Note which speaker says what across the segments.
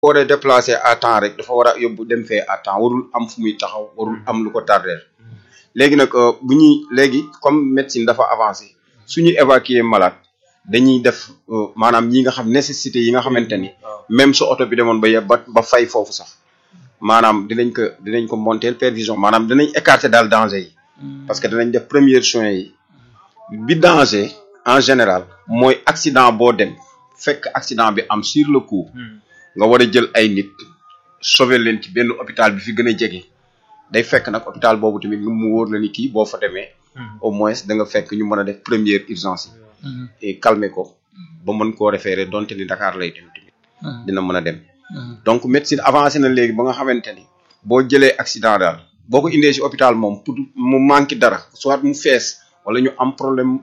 Speaker 1: waree déplacer à temps rek dafa war a yóbbu dem fee à temps warul am fu muy taxaw warul am lu ko tardeel léegi nag bu ñuy léegi comme médecine dafa avancé suñu évacuer malade dañuy def maanaam ñi nga xam nécessité yi nga xamante ni même su oto bi demoon ba yeb ba ba fay foofu sax maanaam dinañ ko dinañ ko monter perfusion maanaam dinañ écarter daal danger yi parce que dinañ def premiers soins yi bi danger en général mooy accident boo dem fekk accident bi am sur le coup nga war a jël ay nit sauver leen ci benn hôpital bi fi gën a jege day fekk nag hôpital boobu tamit mu wóor la ni kii boo fa demee au moins da nga fekk ñu mën a def première urgence yi et calmer ko ba mën koo référer donte ni Dakar lay dem tamit dina mën a dem donc médecine avancé na léegi ba nga xamante ni boo jëlee accident daal boo ko indee ci hôpital moom pour mu manqué dara soit mu fees wala ñu am problème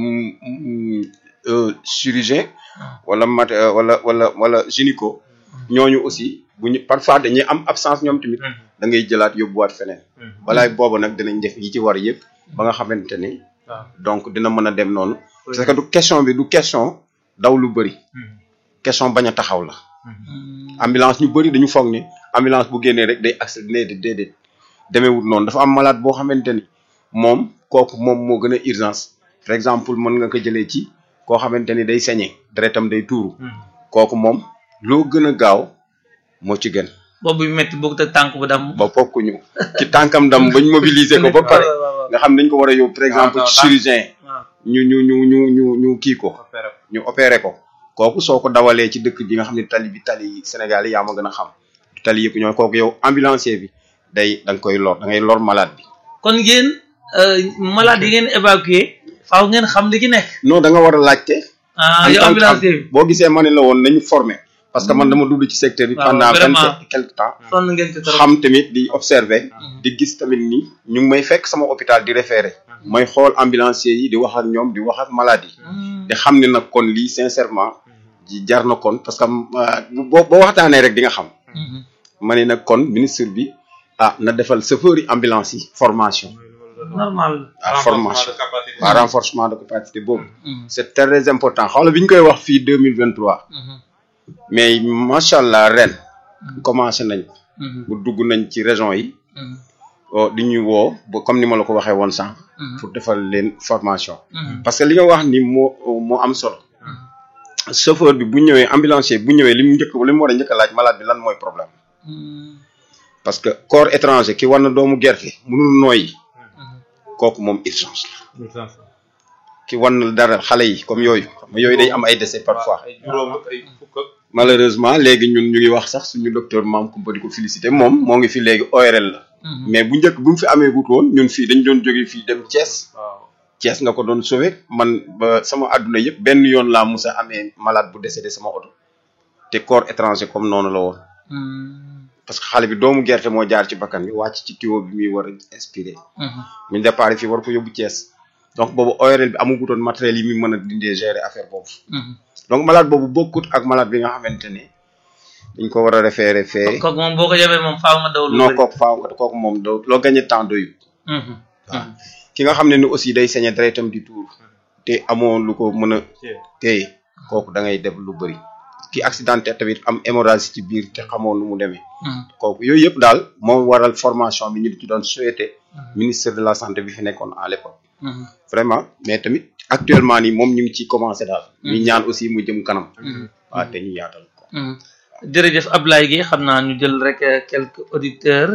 Speaker 1: chirurgien wala mat wala wala wala gynéco ñooñu aussi bu ñu parfois dañuy am absence ñoom tamit da ngay jëlaat yóbbuwaat feneen walaay boobu nag dinañ def yi ci war yëpp ba nga xamante ni donc dina mën a dem noonu parce que du question bi du question daw lu bëri question bañ a taxaw la ambulance ñu bëri dañu foog ni ambulance bu génnee rek day accident déedéet demeewut noonu dafa am malade boo xamante ni moom kooku moom moo gën a urgence par exemple mën nga ko jëlee ci koo xamante ni day sañe deretam day tuuru kooku moom loo gën a gaaw moo ci gën
Speaker 2: boobu bi métti boog te tànk bu dam
Speaker 1: ba fokkuñu ci tànkam dam bañ mobiliser ko ba pare nga xam dañ ko war a yóbbu par exemple ci chirurgien ñu ñu ñu ñu ñu ñu kii ko ñu opéré ko kooku soo ko dawalee ci dëkk bi nga xam ne tali bi tali Sénégal yi yaa ma gën a xam tali yëpp ñooy kooku yow ambulancier bi day da nga koy lor da ngay lor malade bi
Speaker 2: kon ngeen malade yi ngeen évacuer faaw ngeen xam li ki nekk
Speaker 1: non da nga war a laajte
Speaker 2: ah yow ambulancier bi
Speaker 1: boo gisee ma ne la woon nañu formé parce que man dama dugg ci secteur bi pendant vingt et quelque temps
Speaker 2: sonn ngeen ci trop
Speaker 1: xam tamit di observer di gis tamit ni ñu ngi may fekk sama hôpital di référé mooy xool ambulancier yi di wax ak ñoom di wax ak malade yi di xam ne nag kon lii sincèrement ji jar na kon parce que boo boo waxtaanee rek di nga xam ma ne nag kon ministre bi ah na defal chauffeur yi ambulance yi formation
Speaker 2: normal
Speaker 1: ah formation waaw renforcement de capacité boobu c'est très important xawla bi ñu koy wax fii deux mille vingt trois mais macha allah ren commencé nañ bu dugg nañ ci région yi di ñuy woo ba comme ni ma la ko waxee woon sànq pour defal leen formation parce que li nga wax ni moo moo am solo chauffeur bi bu ñëwee ambulancier bu ñëwee li mu njëkk li mu war a njëkk a laaj malade bi lan mooy problème parce que corps étranger ki war na doomu gerte mënul nooyi kooku moom urgence la ki war na dara xale yi comme yooyu yooyu day am ay décès parfois malheureusement léegi ñun ñu ngi wax sax suñu docteur maam Kumba di ko félicité moom moo ngi fi léegi ORL la mais bu njëkk bu mu fi amee gut woon ñun fii dañ doon jóge fii dem Thiès Thiès nga ko doon sauvé man ba sama àdduna yëpp benn yoon laa musa amee malade bu décédé sama oto te corps étranger comme noonu la woon parce que xale bi doomu gerte moo jaar ci bakkan bi wàcc ci tuyau bi muy war a inspiré muñ départ fii war ko yóbbu Thiès donc boobu ORL bi amagutoon matériel yi muy mën a dindee gérer affaire boobu donc malade boobu bokkut ak malade bi nga xamante ne dañ ko war a référé fee
Speaker 2: kooku moom boo ko yebee moom faaw nga daw
Speaker 1: non kooku faaw nga kooku moom doo loo gagné temps doyu waaw ki nga xam ne ni aussi day sañe deretam di tuur te amoo lu ko mën a téye kooku da ngay def lu bëri ki accidenté tamit am hémorragie ci biir te xamoo nu mu demee kooku yooyu yëpp daal moo waral formation bi ñu ci doon souhaité ministre de la santé bi fi nekkoon à l'époque vraiment mais tamit actuellement nii moom ñu ngi ciy commencé daal ñu ñaan aussi mu jëm kanam waaw te ñu yaatal ko
Speaker 2: jërëjëf Ablaye Gueye xam naa ñu jël rek quelques auditeurs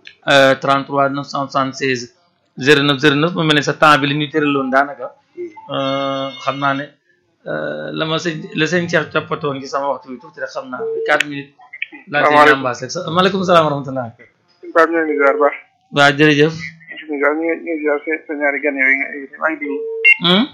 Speaker 2: 33 976 09 09 mu mel ne sa temps bi li ñu tëraloon daanaka xam naa ne la ma sëñ la sëñ Cheikh toppatoon ci sama waxtu bi tuuti rek xam naa 4 minutes laa ci ñambaas rek sa maaleykum salaam wa rahmatulah
Speaker 3: Pape ñoo ngi ziar baax
Speaker 2: waaw jërëjëf
Speaker 3: ñu ngi ziar sa ñaari gan yooyu nga invité maa ngi déglu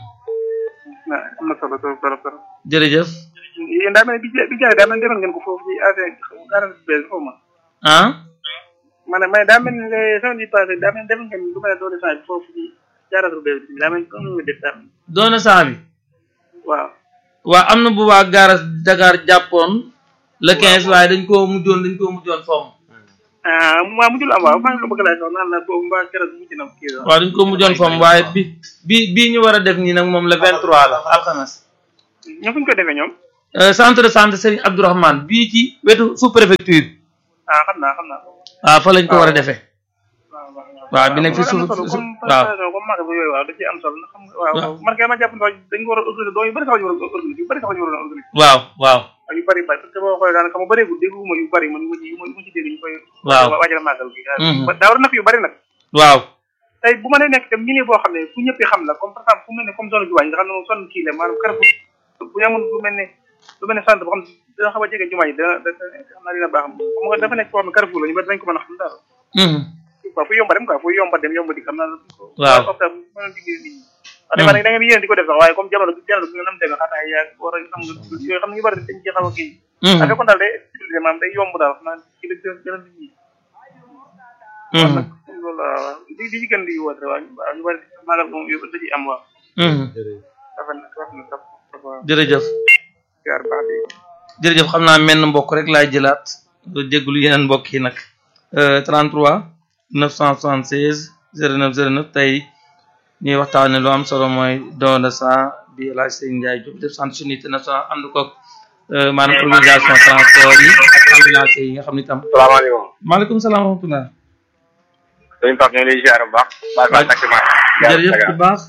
Speaker 3: am na solo trop trop trop
Speaker 2: jërëjëf
Speaker 3: yéen daa mel ne bi bi jaay daa mel ne defoon ngeen ko foofu ci affaire garage bu bees xaw ma
Speaker 2: ah
Speaker 3: ma ne ma daa mel ne semaine bi passé daa mel ne defoon ngeen lu mel ne doole saa bi foofu ci garage bu bees bi daa mel ne comme nga def daal
Speaker 2: doona saa bi
Speaker 3: waaw
Speaker 2: waaw am na bu waa garas Dakar jàppoon le quinze waaye dañ koo mujjoon dañ koo mujjoon fomm
Speaker 3: ah waaw mujjul am waaw maa ngi la bëgg laaj sax naan la boobu mbaa keroog mujj na kii la
Speaker 2: waaw dañ ko mujjoon fomm waaye bi bi bii ñu war a def nii nag moom le vingt trois la alxames
Speaker 3: ñoom fu ñu ko defee ñoom
Speaker 2: euh, centre de santé Serigne Abdourahmane bii ci wetu sous préfecture
Speaker 3: ah xam naa xam naa ko
Speaker 2: waaw fa lañ ko war a defee
Speaker 3: waaw waaw
Speaker 2: waaw bi nekk fi suuf
Speaker 3: solo
Speaker 2: suuf
Speaker 3: comme
Speaker 2: waaw
Speaker 3: présentation comme magal bu yooyu waaw da ci am solo ndax xam nga waaw
Speaker 2: waaw.
Speaker 3: man kay ma jàpp ne dañ ko war a organiser doo yu bëri sax ñu war a organiser yu bëri sax ñu war a organiser
Speaker 2: waaw waaw
Speaker 3: ak yu bëri bëri parce que boo xoolee daanaka ma bëreegul dégguma yu bëri man yu ma ci yu ma yu ma ci dégg ñu koy
Speaker 2: Waaw.
Speaker 3: waajal màggal gi
Speaker 2: Mhm.
Speaker 3: daa war a na fi yu bëri nag
Speaker 2: waaw
Speaker 3: tey bu ma nee nekk tam milieu boo xam ne fu ñëpp xam la comme par exemple fu mel ne comme zone jumaa yi nga xam ne moom zone kii la maanaam Carrefour bu ñu amoon lu mel ne lu mel ne centre boo xam ne dina xaw a jege jumaa yi dina dina xam naa dina baax xam nga dafa nekk foo xam ne Carrefour la ñu bari dañ ko mën a xam daal
Speaker 2: mhm
Speaker 3: waaw fu yomba dem quoi fu yomba dem yomba di xam naa
Speaker 2: Waaw.
Speaker 3: comme ça mën a diggee nit ñi wax dëgg da ngeen yéen di ko def sax waaye comme jamono jamono bi nga nam dégg xataa yaa war a xam nga yooyu xam nga ñu bari dañ ci xaw a kii
Speaker 2: mhm
Speaker 3: ak kon daal day utiliser maanaam day yomb daal xam naa ci la gën gën a nit ñi
Speaker 2: mhm
Speaker 3: loolu la waaw di di gën di woote waaw waaw ñu bari maagal moom yëpp da ciy am waaw
Speaker 2: mhm
Speaker 3: dafa na dafa na dafa dafa
Speaker 2: jërëjëf
Speaker 3: jaar baax di
Speaker 2: jërëjëf xam naa menn mbokk rek laay jëlaat nga jéggulu yeneen mbokk yi nag euh, 33 976 09 09 tey ñuy waxtaane lu am solo mooy don de sang bi El Hadj Serigne Ndiaye Diop def centre unité national ànd ko euh, maanaam organisation transport yi ak ambulance yi nga xam ni tam
Speaker 4: salaamaaleykum
Speaker 2: maaleykum salaam wa rahmatullah
Speaker 4: sëñ Pape ñu ngi lay ziar bu baax baax baax takk ma
Speaker 2: jërëjëf bu baax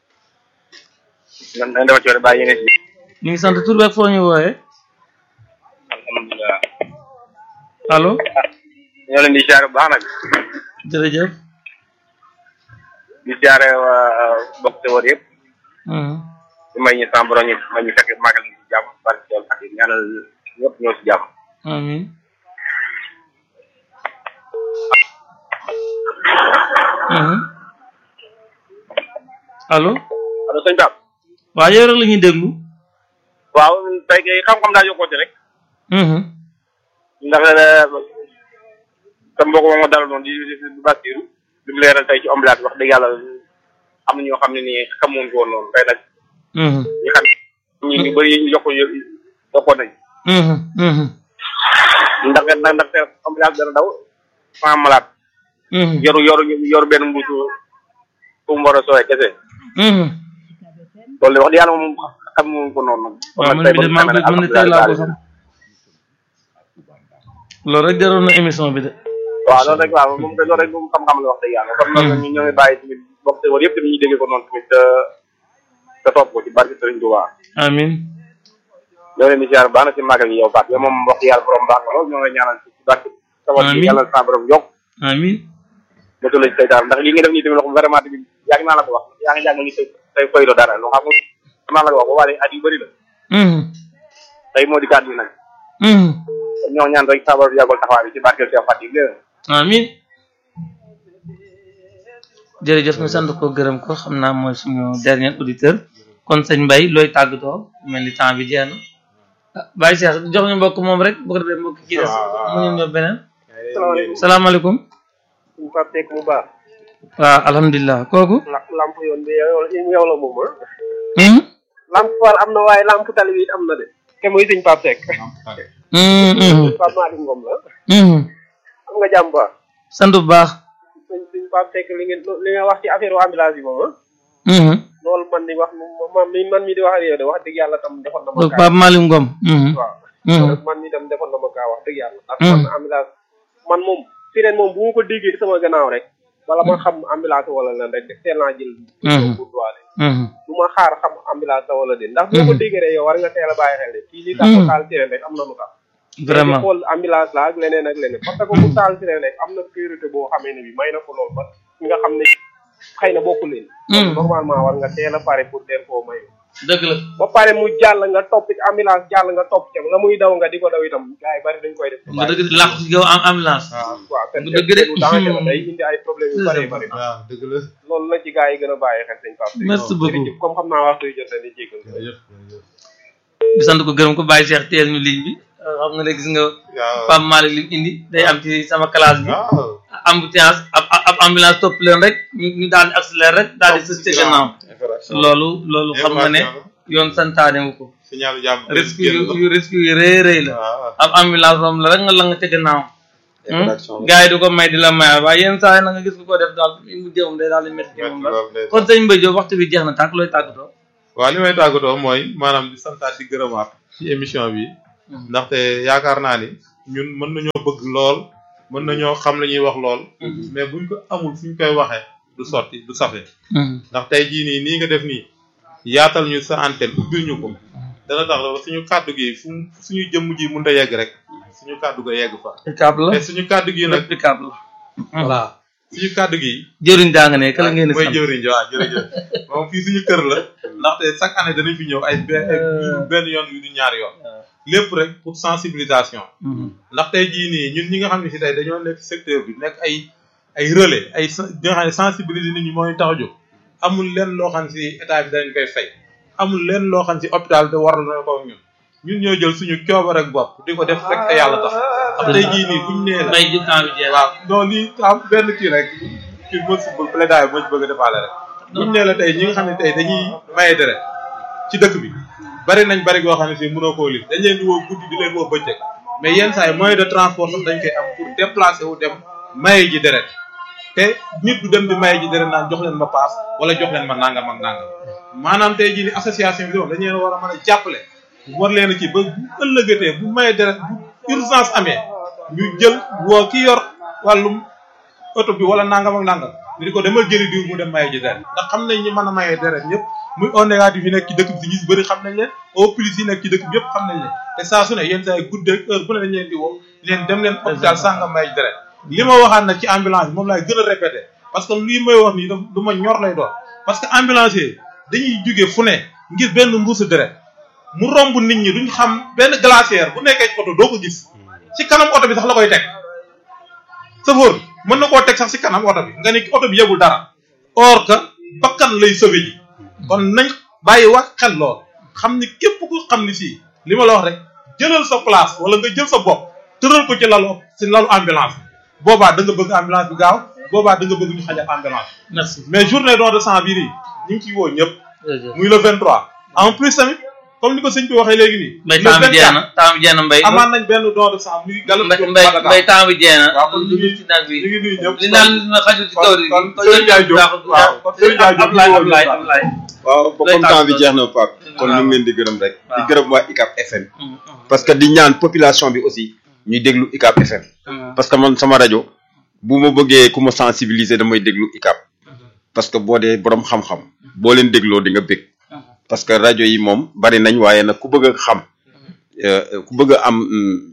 Speaker 4: nan dañ dafa ci war a bàyyi yéene si
Speaker 2: ñu ngi sant tur beeg foo ñu wooyee
Speaker 4: alhamdulilah
Speaker 2: allo
Speaker 4: ñoo leen di ziar bu baax nag
Speaker 2: jërëjëf
Speaker 4: di ziare waa bokk te wër yëpp
Speaker 2: mhm
Speaker 4: di may ñu sama borom ñu may ñu fekk màggal gi ci jàmm barke yoon ak ñaanal ñëpp ñoo si jàmm
Speaker 2: amin mhm allo
Speaker 4: allo sëñ Pape
Speaker 2: waaw yow rek la ñuy déglu
Speaker 4: waaw tey kay xam-xam daa yokkoote rek
Speaker 2: mhm
Speaker 4: ndax sa mbokk moom moo dalal noonu di di di Basiru di mu leeral tey ci ambulance wax dëgg yàlla am na ñoo xam ne nii xamoon ko woon noonu tey nag
Speaker 2: mhm
Speaker 4: ñu xam ñi ñu bëri ñu yokk yokkoon nañ
Speaker 2: mhm mhm
Speaker 4: ndax ndax ndax ambulance dana daw sans malade
Speaker 2: mhm
Speaker 4: yoru yoru yoru benn mbuusu fu mu war a sooyee kese
Speaker 2: mhm
Speaker 4: loolu de wax dëgg yàlla moom xam moom ko noonu
Speaker 2: waaw man bi de maa ngi koy man de tey laa ko xam loolu rek jaroon na émission bi de
Speaker 4: waaw loolu rek waaw moom de loolu rek moom xam-xam la wax dëgg yàlla kon nag ñu ñoo ngi bàyyi tamit bokk te war yëpp tamit ñu déggee ko noonu tamit te te topp ko ci barke Sëriñ Tuubaa
Speaker 2: amin
Speaker 4: ñoo leen di ziar baax na ci màggal gi yow Faat yow moom wax dëgg yàlla borom baax nga lool ñoo ngi ñaanal ci barke tawal
Speaker 2: Amiin.
Speaker 4: bi yàlla sa borom yokk
Speaker 2: amin
Speaker 4: motu la ci saytaan ndax li nga def nii tamit wax vraiment tamit yàgg naa la ko wax yaa ngi jàng ni say say koylo dara loo xam nga maa la ko wax ba waaye at yu bëri la
Speaker 2: mhm
Speaker 4: tey moo di kàddu yi nag
Speaker 2: mhm
Speaker 4: ñoo ñaan rek sa borom yàggal taxawaay bi ci barke Cheikh Fatou Ndiaye
Speaker 2: amin jërëjëf ñu sant ko gërëm ko xam naa mooy suñu dernier auditeur kon sëñ Mbaye looy tàggatoo mel ni temps bi jeex na ah Baye Cheikh jox ñu mbokk moom rek bu ko defee mbokk kii des mu ñu ñëw beneen
Speaker 3: salaamaaleykum
Speaker 2: salaamaaleykum
Speaker 3: suñu Pape Seck bu baax
Speaker 2: waaw alhamdulilah kooku
Speaker 3: la lamp yoon bi yow yow la moom ah
Speaker 2: hmm
Speaker 3: lamp war am na waaye lamp tali bi it am na de te muy sëñ Pape Seck
Speaker 2: hmm hmm
Speaker 3: Pape Malick Ngom la
Speaker 2: hmm
Speaker 3: am nga jàmm ba
Speaker 2: sant bu baax
Speaker 3: sëñ sëñ Pape Seck li ngeen li nga wax ci affaire ambulance yi moom ah
Speaker 2: hmm
Speaker 3: loolu man di wax man mi man mi di wax ak yow de wax dëgg yàlla tam defoon na ma kaa
Speaker 2: Pape Malick Ngom hmm
Speaker 3: waaw
Speaker 2: hmm
Speaker 3: man mi tam defoon na ma kaa wax dëgg yàlla ndax
Speaker 2: Hmm.
Speaker 3: man ambulance man moom sirène moom bu ma ko déggee sama gannaaw rek wala ma xam ambulance wala lan rek teel naa jël
Speaker 2: Hmm.
Speaker 3: pour doole
Speaker 2: hmm
Speaker 3: du ma xaar xam ambulance la wala déet ndax boo ko déggee rek yow war nga teel a bàyyi xel de kii li tax mu taal sirène rek am na lu tax
Speaker 2: vraiment
Speaker 3: xool ambulance la ak leneen ak leneen parce que mu taal sirène rek am na priorité boo xamee ne bi may na ko lool ba nga xam ne xëy na bokku leen
Speaker 2: Hmm.
Speaker 3: normalement war nga teel a pare pour teel koo may
Speaker 2: dëgg la
Speaker 3: ba pare mu jàll nga topp ci ambulance jàll nga topp ca la muy daw nga di ko daw itam gars yi bari dañ koy def
Speaker 2: nga dëgg làqu ci gaw am ambulance
Speaker 3: waaw te
Speaker 2: nga dëgg de.
Speaker 3: lu danger la day indi ay problème yu bari bari
Speaker 5: waaw dëgg la
Speaker 3: loolu la ci gars yi gën a bàyyi xel sëñ Pape
Speaker 2: merci beaucoup
Speaker 3: jërëjëf comme xam naa waxtu yu jot na di jégal
Speaker 5: jërëjëf jërëjëf
Speaker 2: di sant ko gërëm ko Baye Cheikh teel ñu ligne bi euh, xam nga ne gis nga
Speaker 5: waaw
Speaker 2: Pape Malick li mu indi day am ci sama classe bi
Speaker 5: waaw
Speaker 2: embouteillance ab ab ab ambulance topp leen rek ñu ñu daal di accéléré rek daal di sës ci gannaaw loolu loolu xam nga ne yoon santaane wu ko
Speaker 5: signal jàmm
Speaker 2: risque yu yu risque yu rëy rëy la
Speaker 5: waaw
Speaker 2: ab ambulance moom la rek nga la nga ca gannaaw
Speaker 1: infraction
Speaker 2: gars yi du ko may di la mayal waaye yenn saa yi na nga gis ku ko def daal mu jëmum day daal di métti ci moom la
Speaker 5: waaw
Speaker 2: kon sëñ Mbaye Diop waxtu bi jeex na tàkk looy tàggatoo
Speaker 5: waaw li may tàggatoo mooy maanaam di santaat di gërëmaat ci émission bi ndaxte yaakaar naa ni ñun mën nañoo bëgg lool mën nañoo xam la ñuy wax lool mais buñ ko amul fu ñu koy waxee du sotti du safe ndax tey jii nii nii nga def nii yaatal ñu sa antenne ubbil ñu ko dana tax la suñu kàddu gi fu suñu jëmm ji mënut a yegg rek suñu kàddu ga yegg fa
Speaker 2: Icap la
Speaker 5: te suñu kàddu gi nag
Speaker 2: Icap la
Speaker 5: voilà suñu kàddu gi
Speaker 2: jëriñ daa nga ne kala ngeen di
Speaker 5: mooy
Speaker 2: sant
Speaker 5: jëwriñ waaw jërëjëf moom fii suñu kër la ndaxte chaque année danañ fi ñëw ay benn ay benn yoon yu du ñaari yoon lépp rek pour sensibilisation ndax tey jii nii ñun ñi nga xam ne si tey dañoo nekk secteur bi nekk ay ay relais ay sen- ñi nga xam ne sensibiliser nit ñi moo ñu tax a jóg amul lenn loo xam si état bi dañ koy fay amul lenn loo xam si hôpital te waral na ko ñun ñun ñoo jël suñu coobar ak bopp di ko def rek te yàlla tax ndax tey jii nii buñ nee la
Speaker 2: may ji temps bi jeex
Speaker 5: waaw non lii am benn kii rek kii mo sibul plaidoyer moo ci bëgg a defaale rek buñ nee la tey ñi nga xam ne tey dañuy maye deret ci dëkk bi bari nañ bari goo xam ne si mënoo koo lim dañ leen di woo guddi di leen woo bëccëg mais yenn saa yi moyen de transport sax dañ koy am pour déplacer wu dem maye ji deret te nit du dem di maye ji deret naan jox leen ma paas wala jox leen ma nangam ak nangam maanaam tey jii ni association bi moom dañ leen war a mën a jàppale war leen a kii ba bu ëllëgatee bu maye deret bu urgence amee ñu jël woo ki yor wàllum oto bi wala nangam ak nangam ñu di ko demal jëli diw mu dem maye ji deret ndax xam nañ ñi mën a maye deret ñëpp muy O négatif yi nekk ci dëkk bi si ñu si bëri xam nañ leen O plus yi nekk ci dëkk bi yëpp xam nañ leen te saa su ne yenn saa yi guddeeg heure bu ne dañ leen di woo di leen dem leen hôpital sàngam maye ji deret li ma waxaat nag ci ambulance bi moom laay gën a répété parce que lii may wax nii daf lu ma ñor lay doon parce que ambulancier dañuy jóge fu ne ngir benn mbuusu deret mu romb nit ñi duñ xam benn glacière bu nekkee ci oto doo ko gis ci kanam oto bi sax la koy teg chauffeur mën na koo teg sax ci kanam oto bi nga ni oto bi yebul dara or que bakkan lay sauvé ji kon nañ bàyyi wax xel lool xam ni képp ku xam ni si li ma la wax rek jëlal sa place wala nga jël sa bopp tëral ko ci lalu ci lalu ambulance boobaa da nga bëgg ambulance bi gaaw boobaa da nga bëgg ñu xajal ambulance
Speaker 2: merci
Speaker 5: mais journée don de sang bii nii ñu ngi ciy woo ñëpp
Speaker 2: jërëjëf
Speaker 5: muy le 23 en plus tamit comme ni ko sëñ bi waxee léegi nii.
Speaker 2: mbay
Speaker 5: le
Speaker 2: temps bi jeex
Speaker 5: 24
Speaker 2: na temps bi jeex na mbay
Speaker 5: amaan nañ benn don de sang muy galu
Speaker 2: mbay mbay mbay temps bi jeex na
Speaker 5: waaw kon ñu ngi
Speaker 2: ci nag bi
Speaker 5: ñu ngi nuyu ñëpp
Speaker 2: li naan na xajul ci kaw
Speaker 5: kon kon Serigne Ndiaye Diop waaw kon Serigne Ndiaye Diop
Speaker 2: Ablaye
Speaker 5: ñu
Speaker 2: Ablaye
Speaker 5: woo
Speaker 2: Ablaye
Speaker 1: waaw ba
Speaker 2: Lay
Speaker 1: comme temps bi
Speaker 2: tàggatoo.
Speaker 1: jeex na Pape kon ñu ngi leen di gërëm rek di gërëm waa ICAP FM parce que di ñaan population bi aussi ñuy déglu ICAP FM parce que man sama rajo bu ma bëggee ku ma sensibiliser damay déglu ICAP parce que boo dee borom xam-xam boo leen dégloo di nga bég parce que rajo yi moom bari nañ waaye nag ku bëgg a xam euh, ku bëgg a am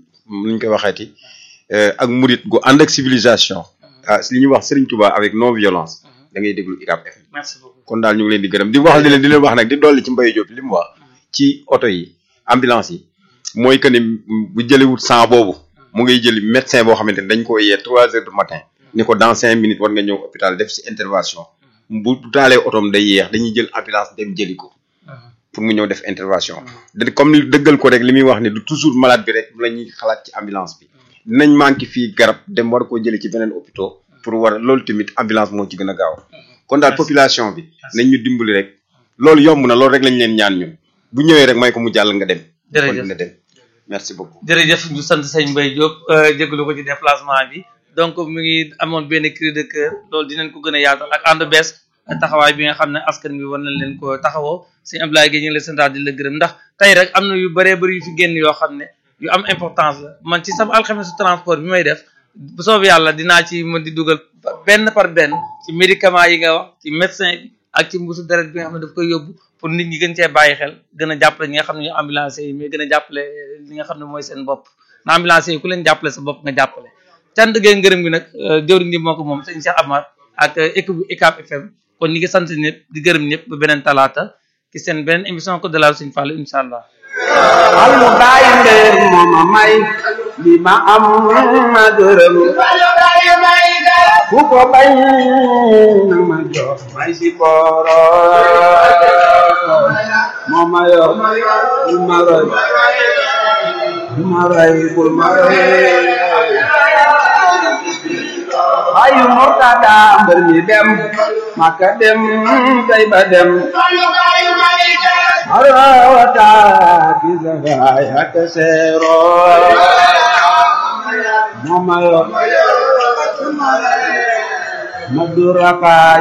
Speaker 1: nu ñu koy waxeeti euh, ak murit gu ànd ak civilisation ah li ñuy wax Serigne Touba avec non violence da ngay déglu ICAP FM
Speaker 2: merci beaucoup
Speaker 1: kon daal ñu ngi leen di gërëm di wax di leen di leen wax nag di dolli ci Mbaye Diop li mu wax ci oto yi ambulance yi mooy que ni bu jëliwut sang boobu mu ngay jëli médecin boo xamante ni dañ ko yee trois heures du matin ni ko dans cinq minutes war nga ñëw hôpital def si intervention bu bu taalee otoom day yeex dañuy jël ambulance dem jëli ko pour mu ñëw def intervention da comme ni dëggal ko rek li muy wax ni du toujours malade bi rek la ñuy xalaat ci ambulance bi dinañ manqué fii garab dem war koo jëli ci beneen hôpital pour war loolu tamit ambulance moo ci gën a gaaw kon daal population bi nañ ñu dimbali rek loolu yomb na loolu rek lañ leen ñaan ñun bu ñëwee rek may ko mu jàll nga dem
Speaker 2: Jërëjëf.
Speaker 1: kon dina dem merci beaucoup
Speaker 2: jërëjëf ñu sant sëñ Mbaye Diop jégalu ko ci déplacement bi donc mu ngi amoon benn cri de cœur loolu dinañ ko gën a yaatal ak ànd bees taxawaay bi nga xam ne askan bi war nañ leen ko taxawoo sëñ Abdoulaye Guèye ñu ngi lay santaat di la gërëm ndax tey rek am na yu bëree bëri yu fi génn yoo xam ne yu am importance la man ci sama alxamesu transport bi may def bu soobee yàlla dinaa ci mën di dugal benn par benn ci médicament yi nga wax ci médecin bi ak ci mbuusu deret bi nga xam ne daf koy yóbbu pour nit ñi gën cee bàyyi xel gën a jàppale ñi nga xam ne ñu ambulanciers yi mais gën a jàppale li nga xam ne mooy seen bopp na ambulanciers yi ku leen jàppale sa bopp nga jàppale cant gee ngërëm gi nag jëwriñ gi moo ko moom sëñ Cheikh Amar ak équipe bu ICAP FM kon ñi ngi sant ñëpp di gërëm ñëpp ba beneen talaata ci seen beneen émission ko de la Sëñ Fallu incha allah
Speaker 6: Allu bàyyi ndeer mooma may li ma am ma gërëm ku ko bañ na ma jox may si booro mooma yor bul ma roy bul ma roy bul ma roy ayu murtada mbër mi dem maka dem tay ba dem arawata kizaga yaka sero mamayo madurakai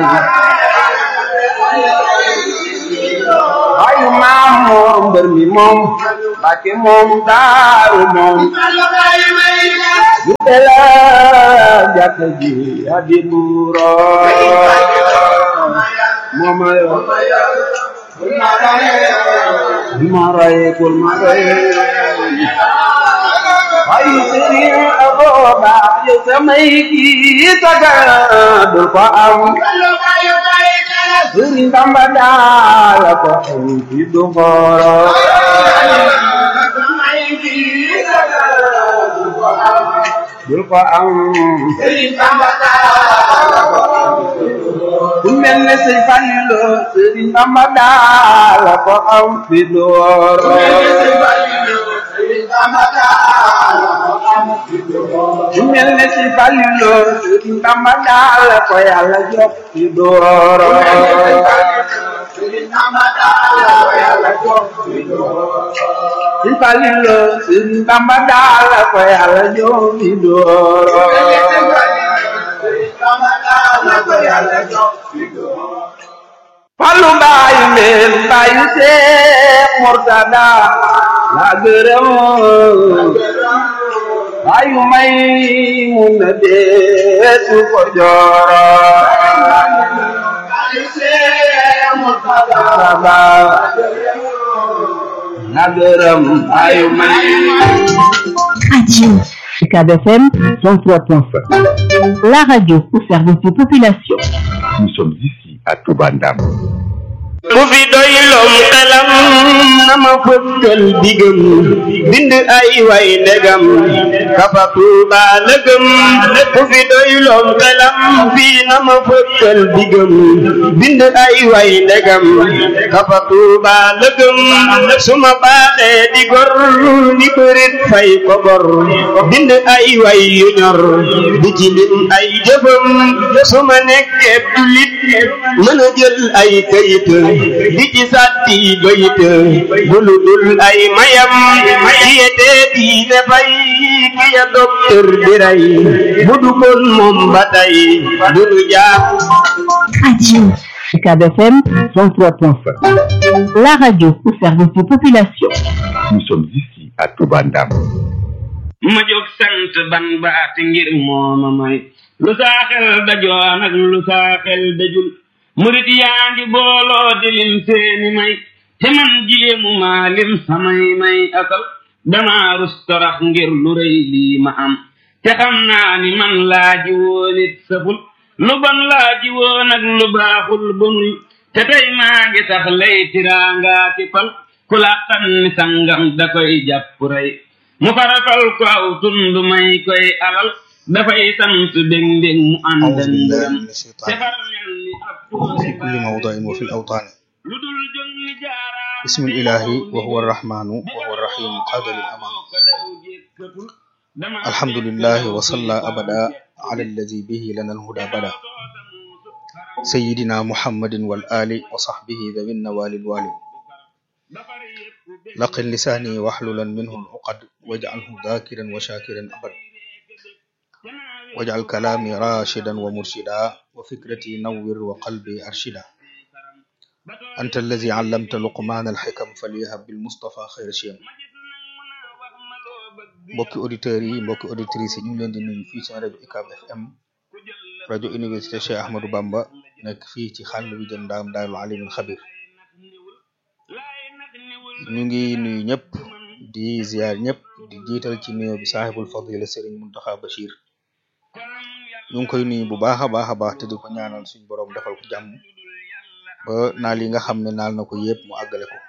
Speaker 6: ayu mamu mbër mi moom Mbàkke moom daaru moom bu dela jàkk ji abi buuro mooma yo ma roy kul ma roy ay sëriñ aboo baax yu samay kii taga du ko am sëriñ Bamba daala ko am ci du xooro dul ko am ku mel ne sëñ Fallu sëriñ Bamba daala ko am ci du xooro ku mel ne sëñ Fallu sëriñ Bamba daala ko yàlla jox ci du xooro sëñ Fallu sëriñ Bamba daala ko yàlla jox ci du xooro Fallu mbaayu meen mbaayu Seex Murtada la gërëm mbaayu may mun na deesu ko jooro la gërëm mbaayu may
Speaker 7: Radio UCAB FM 103.5. La radio au service des populations.
Speaker 8: Nous sommes ici à Toubandam.
Speaker 6: ku fi doy lom xelam na ma fëkkal digam bind ay way ndegam kafa tuuba lëgëm ku fi doy lom xelam fii na ma fëkkal digam bind ay way ndegam kafa tuuba lëgëm su ma baaxee di gor ni bërit fay ko gor bind ay way yu ñor di ci lim ay jëfam su ma nekkee dulit mën a jël ay kayit di ci sàtti bayit bulu dul ay mayam kiyete diine fay kiya docteur di ray budu kon moom ba tey dunu jaar
Speaker 7: Radio UCAB FM 103.5. La radio au service des populations.
Speaker 8: Nous sommes ici à Toubandam.
Speaker 6: ma jóg sant ban baati ngir mooma may lu saa xel dajoon ak lu saa xel dajul murit yaa ngi booloo di lim seeni may te man jéemu maa lim samay may asal damaa rus torox ngir lu rëy lii ma am te xam naa ni man laaji woon it saful lu bon laaji woon ak lu baaxul bonul te tey maa ngi sax lay tiraangaa ki pal ku làqan ni sangam da koy jàpp rey mu farafal ko aw tund may koy alal dafay sant bég mbég mu ànd
Speaker 9: أعوذ
Speaker 6: ak
Speaker 9: بالله
Speaker 6: ngërëm
Speaker 9: من الشيطان
Speaker 6: te far mel ni ab
Speaker 9: في كل موضع وفي الأوطان
Speaker 6: lu dul jóg ni jaaraam
Speaker 9: بسم الإله وهو الرحمن وهو الرحيم قاد للأمان الحمد لله وصلى أبدا على الذي به لنا الهدى بدا سيدنا محمد والآل وصحبه ذوي النوال الوالي لقن لساني واحللا منه العقد واجعله ذاكرا وشاكرا أبدا واجعل كلامي راشدا ومرشدا وفكرتي نور وقلبي أرشدا أنت الذي علمت لقمان الحكم فليهب بالمصطفى خير شيم mbokki auditeurs yi mbokki auditrices yi ñu ngi leen di nuyu fii seen rajo UCAB FM rajo université Cheikh Ahmadou Bamba nekk fii ci xàll bi jëm ndaam daarul alimul xabir ñu ngi nuyu ñëpp di ziar ñëpp di jiital ci nuyoo bi saaxibul fadila Serigne Muntaxa Bachir ñu ngi koy nuyu bu baax a baax a baax te di ko ñaanal suñu borom defal ko jàmm ba naal yi nga xam ne naal na ko yëpp mu àggale ko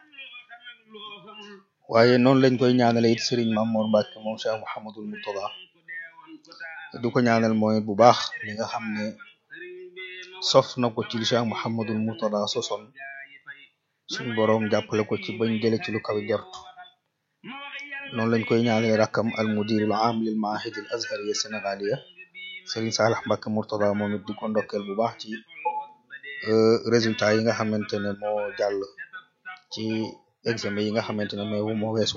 Speaker 9: waaye noonu lañ koy ñaanale it Serigne Mamour Mbacke moom Cheikh Mouhamadul Murtada di ko ñaanal mooy bu baax li nga xam ne sof na ko ci li Cheikh Mouhamadul Murtada sosoon suñu borom jàppale ko ci bañ jële ci lu kaw jort noonu lañ koy ñaanale rakkam al mudirul am lil maahid al azhariya sénégaliya Serigne Salah Mbacke Murtada moom it di ko ndokkeel bu baax ci résultat yi nga xamante ne moo jàll ci examen yi nga xamante ne mais moo weesu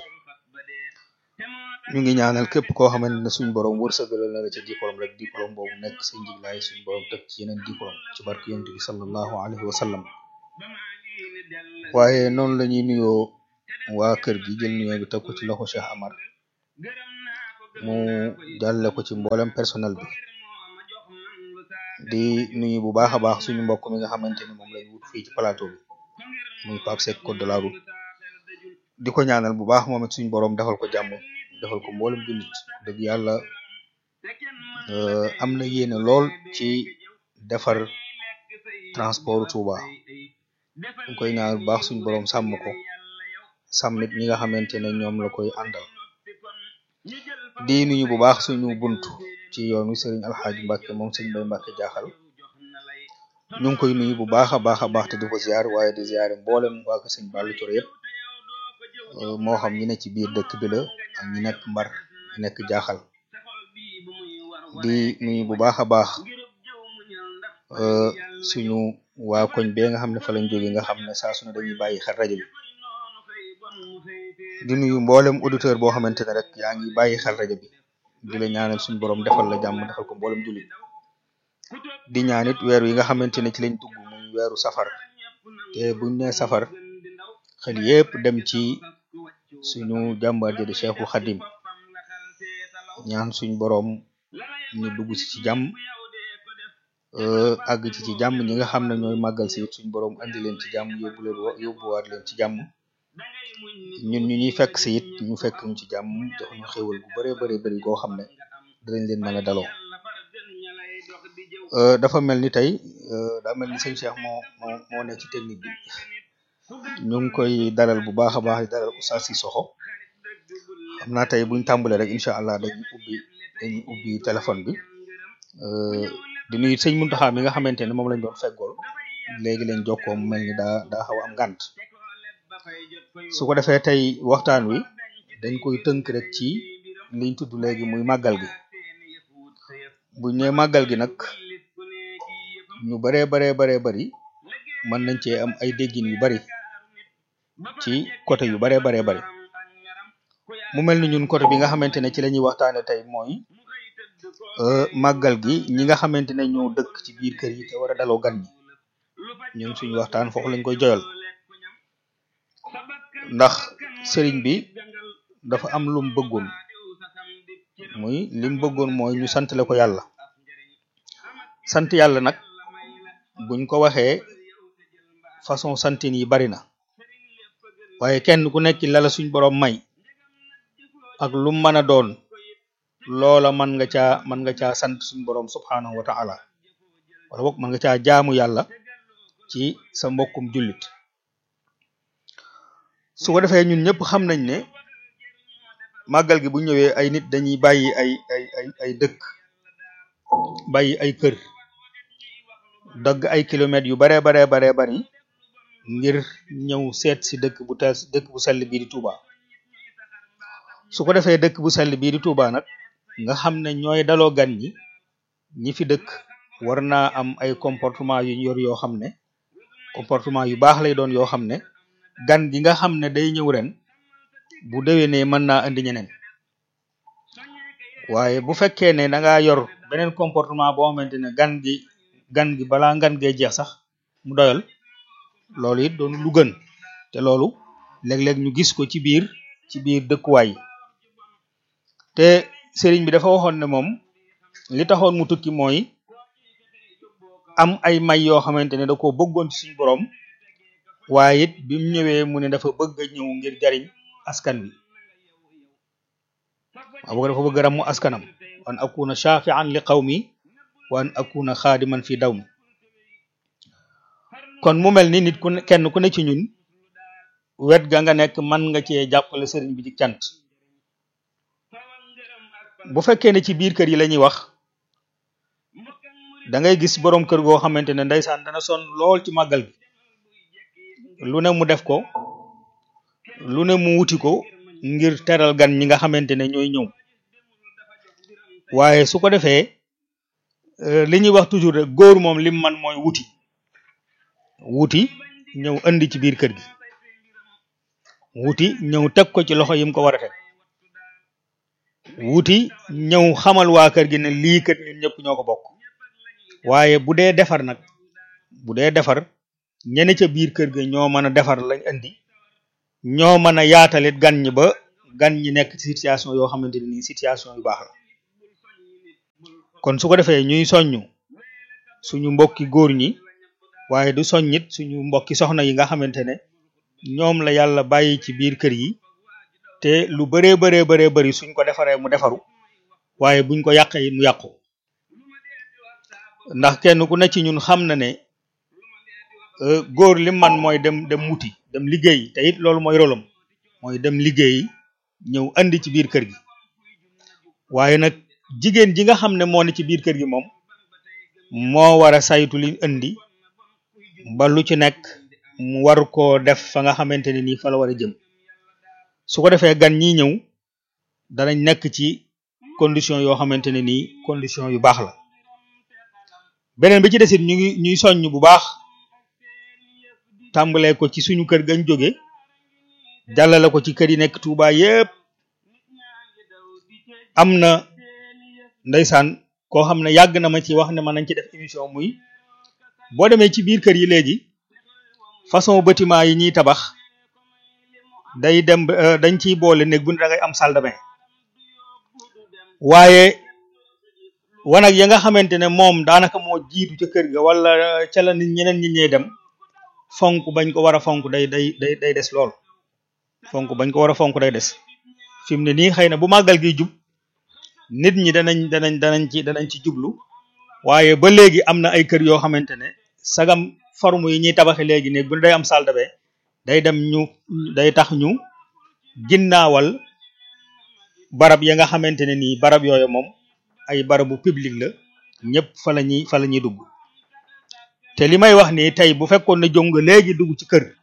Speaker 9: ñu ngi ñaanal képp koo xamante ne suñu borom wërsëgalal na la ca diplôme rek diplôme boobu nekk sa njiglaay suñu borom teg ci yeneen diplôme ci barke yonent bi sallallahu alayhi wa sallam waaye noonu la ñuy nuyoo waa kër gi jël nuyoo bi teg ko ci loxo Cheikh Amar mu jàlle ko ci mboolem personnel bi di nuyu bu baax a baax suñu mbokk mi nga xamante ni moom lañ wut fii ci plateau bi muy Pape Seck code de la route di ko ñaanal bu baax moom it suñu borom defal ko jàmm defal ko mboolem jullit dëgg yàlla am na yéene lool ci defar transport Touba ñu koy ñaanal bu baax suñu borom sàmm ko sàmmit ñi nga xamante ne ñoom la koy àndal di nuyu bu baax suñu bunt ci yoonu Serigne Alxaaji Mbàkke moom sëñ Bay Mbàkke jaaxal ñu ngi koy nuyu bu baax a baax a baax te di ko ziar waaye di ziare mboolem waa ko sëñ Bàllu Coro yëpp moo xam ñi ne ci biir dëkk bi la ak ñi nekk mbar ñi nekk jaaxal di nuyu bu baax a baax suñu waa koñ bee nga xam ne fa lañ jóge nga xam ne saa su ne dañuy bàyyi xel rajo bi di nuyu mboolem auditeur boo xamante ne rek yaa ngi bàyyi xel rajo bi di la ñaanal suñu borom defal la jàmm defal ko mboolem jullit di ñaanit weer wi nga xamante ne ci lañ dugg muy weeru safar te buñ ne safar xel yépp dem ci suñu jàmbaar ji di Cheikhul Khadim ñaan suñ borom ñu dugg si ci jàmm àgg ci ci jàmm ñi nga xam ne ñooy màggal si suñ borom andi leen ci jàmm yóbbu leen yóbbuwaat leen ci jàmm ñun ñu ñuy fekk si it ñu fekk ñu ci jàmm jox ñu xéwal bu bëree bëri bëri goo xam ne dinañ leen mën a daloo dafa mel ni tey daa mel ni sëñ Cheikh moo moo moo ne ci technique bi ñu ngi koy dalal bu baax a baax di dalal Oustaz Sissoko xam naa tey buñ tàmbalee rek incha allah dañuy ubbi dañuy ubbi téléphone bi di nuyu sëñ Muntaxa mi nga xamante ne moom lañ doon feggool léegi lañ jokkoo mu mel ni daa daa xaw am ngànt su ko defee tey waxtaan wi dañ koy tënk rek ci liñ tudd léegi muy màggal gi buñ ne màggal gi nag ñu baree baree baree bari mën nañ cee am ay déggin yu bari ci côté yu baree baree bari mu mel ni ñun côté bi nga xamante ne ci la ñuy waxtaane tey mooy màggal gi ñi nga xamante ne ñoo dëkk ci biir kër yi te war a daloo gan ñi ñun suñu waxtaan foofu lañ koy joyal ndax sëriñ bi dafa am lum bëggoon muy lim bëggoon mooy ñu santale ko yàlla sant yàlla nag buñ ko waxee façon santin yi bari na waaye kenn ku nekk lala suñ borom may ak lu mën a doon loola mën nga caa mën nga caa sant suñ borom subhanahu wa ta'ala wala boog mën nga caa jaamu yàlla ci sa mbokkum jullit su ko defee ñun ñëpp xam nañ ne màggal gi bu ñëwee ay nit dañuy bàyyi ay ay ay ay dëkk bàyyi ay kër dagg ay kilomètres yu baree baree baree bari ngir ñëw seet si dëkk bu teel dëkk bu sell bii di Touba su ko defee dëkk bu sell bii di Touba nag nga xam ne ñooy daloo gan ñi ñi fi dëkk war naa am ay comportement yu ñu yor yoo xam ne comportement yu baax lay doon yoo xam ne gan gi nga xam ne day ñëw ren bu déwénee mën naa indi ñeneen waaye bu fekkee ne da ngaa yor beneen comportement boo xamante ne gan gi gan gi balaa ngan gee jeex sax mu doyal loolu it doon lu gën te loolu léeg-léeg ñu gis ko ci biir ci biir dëkkuwaay yi te sëriñ bi dafa waxoon ne moom li taxoon mu tukki mooy am ay may yoo xamante ne da ko bëggoon ci suñu borom waaye it bi mu ñëwee mu ne dafa bëgg a ñëw ngir jariñ askan wi waaw bëgg dafa bëgg a ramu askanam wan akuna shafi'an li qawmi wan akuna xaadiman fi daw mi kon mu mel ni nit ku ne kenn ku ne ci ñun wet ga nga nekk man nga cee jàppale sëriñ bi ci cant bu fekkee ne ci biir kër yi la ñuy wax da ngay gis boroom kër goo xamante ne ndeysaan dana sonn lool ci màggal gi lu ne mu def ko lu ne mu wuti ko ngir teral gan ñi nga xamante ne ñooy ñëw waaye su ko defee li ñuy wax toujours rek góor moom lim man mooy wuti wuti ñëw andi ci biir kër gi wuti ñëw teg ko ci loxo yim ko war a teg wuti ñëw xamal waa kër gi ne lii kat ñun ñëpp ñoo ko bokk waaye bu dee defar nag bu dee defar ñene ca biir kër ga ñoo mën a defar lañ andi ñoo mën a yaatalit gan ñi ba gan ñi nekk ci situation yoo xamante ne nii situation yu baax la kon su ko defee ñuy soññu suñu mbokki góor ñi waaye du soññit suñu mbokki soxna yi nga xamante ne ñoom la yàlla bàyyi ci biir kër yi te lu bëree bëree bëree bëri suñ ko defaree mu defaru waaye buñ ko yàqee mu yàqu ndax kenn ku ne ci ñun xam na ne góor li man mooy dem dem wuti dem liggéey te it loolu mooy rolam mooy dem liggéey ñëw andi ci biir kër gi waaye nag jigéen ji nga xam ne moo ne ci biir kër gi moom moo war a saytu li indi ba lu ci nekk mu war koo def fa nga xamante ne nii fa la war a jëm su ko defee gan ñi ñëw danañ nekk ci condition yoo xamante ne nii condition yu baax la beneen bi ci desit ñu ngi ñuy soññ bu baax tàmbalee ko ci suñu kër gañ jóge jàllale ko ci kër yi nekk Touba yépp am na ndeysaan koo xam ne yàgg na ma ci wax ne mën nañ ci def émission muy boo demee ci biir kër yi léegi façon bâtiment yi ñuy tabax day dem dañ ciy boole néeg bu ne da ngay am salle de bain waaye wanag ya nga xamante ne moom daanaka moo jiitu ca kër ga wala ca la nit ñeneen ñi ñee dem fonk bañ ko war a fonk day day day day des lool fonk bañ ko war a fonk day des fi mu ne nii xëy na bu màggal gi jub nit ñi danañ danañ danañ ci danañ ci jublu waaye ba léegi am na ay kër yoo xamante ne sagam forme yi ñuy tabaxe léegi ne bu day am salle de bain day dem ñu day tax ñu ginnaawal barab ya nga xamante ne nii barab yooyu moom ay barabu public la ñëpp fa la ñuy fa la ñuy dugg te li may wax nii tey bu fekkoon ne jong léegi dugg ci kër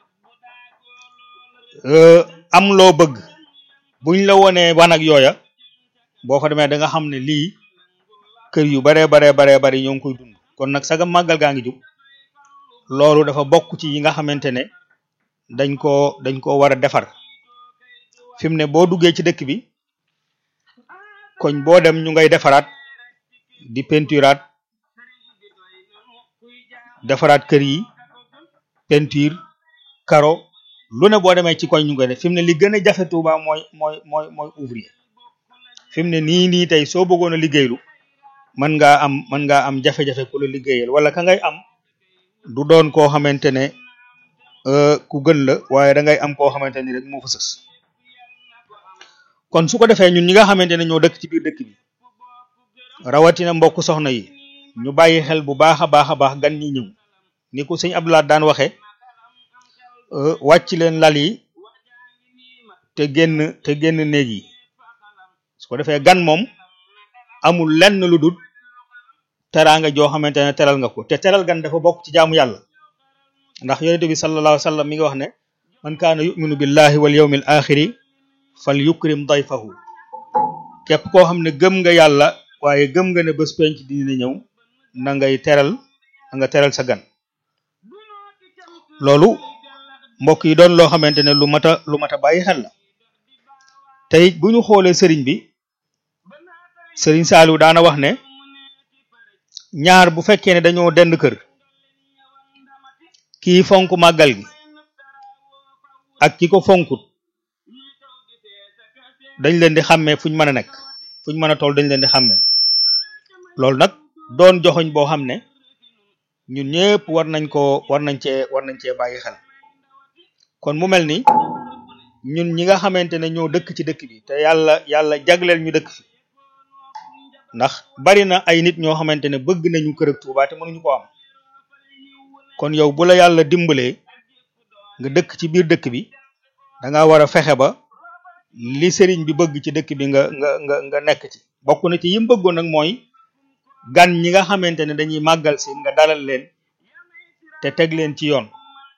Speaker 9: am loo bëgg buñ la wonee wanag yooya boo fa demee da nga xam ne lii kër yu baree baree baree bari ñoo ngi koy dund kon nag sagam màggal gaa ngi jub loolu dafa bokk ci yi nga xamante ne dañ koo dañ koo war a defar fi mu ne boo duggee ci dëkk bi koñ boo dem ñu ngay defaraat di peinturaat defaraat kër yi peinture karo lu ne boo demee ci koñ ñu koy def fi mu ne li gën a jafe Touba mooy mooy mooy mooy ouvrier fi mu ne nii nii tey soo bëggoon a liggéeylu mën ngaa am mën ngaa am jafe-jafe ku la liggéeyal wala ka ngay am du doon koo xamante ne ku gën la waaye da ngay am koo xamante ni rek moo fa sës kon su ko defee ñun ñi nga xamante ne ñoo dëkk ci biir dëkk bi rawatina mbokk soxna yi ñu bàyyi xel bu baax a baax a baax gan ñi ñëw ni ko sëñ Abdoulaye daan waxee wàcc leen lal yi te génn te génn néeg yi su ko defee gan moom amul lenn lu dul teraanga joo xamante ne teral nga ko te teral gan dafa bokk ci jaamu yàlla ndax yonent bi sallallahu alayhi wa sallam mi nga wax ne man kaana yuminu billahi wal yawmil axiri fal yukrim dayfahu képp koo xam ne gëm nga yàlla waaye gëm nga ne bés penc dina ñëw na ngay teral na nga teral sa gan loolu mbokk yi doon loo xamante ne lu mat a lu mat a bàyyi xel la tey bu ñu xoolee sëriñ bi sëriñ Saliou daana wax ne ñaar bu fekkee ne dañoo dend kër kii fonk màggal gi ak ki ko fonkut dañ leen di xàmmee fuñ mën a nekk fuñ mën a toll dañ leen di xàmmee loolu nag doon joxoñ boo xam ne ñun ñëpp war nañ ko war nañ cee war nañ cee bàyyi xel kon mu mel ni ñun ñi nga xamante ne ñoo dëkk ci dëkk bi te yàlla yàlla jagleel ñu dëkk fi ndax bari na ay nit ñoo xamante ne bëgg nañu kër ak Tuuba te mënuñu ko am kon yow bu la yàlla dimbalee nga dëkk ci biir dëkk bi da nga war a fexe ba li sëriñ bi bëgg ci dëkk bi nga nga nga nga nekk ci bokk na ci yim bëggoon nag mooy gan ñi nga xamante ne dañuy màggal si nga dalal leen te teg leen ci yoon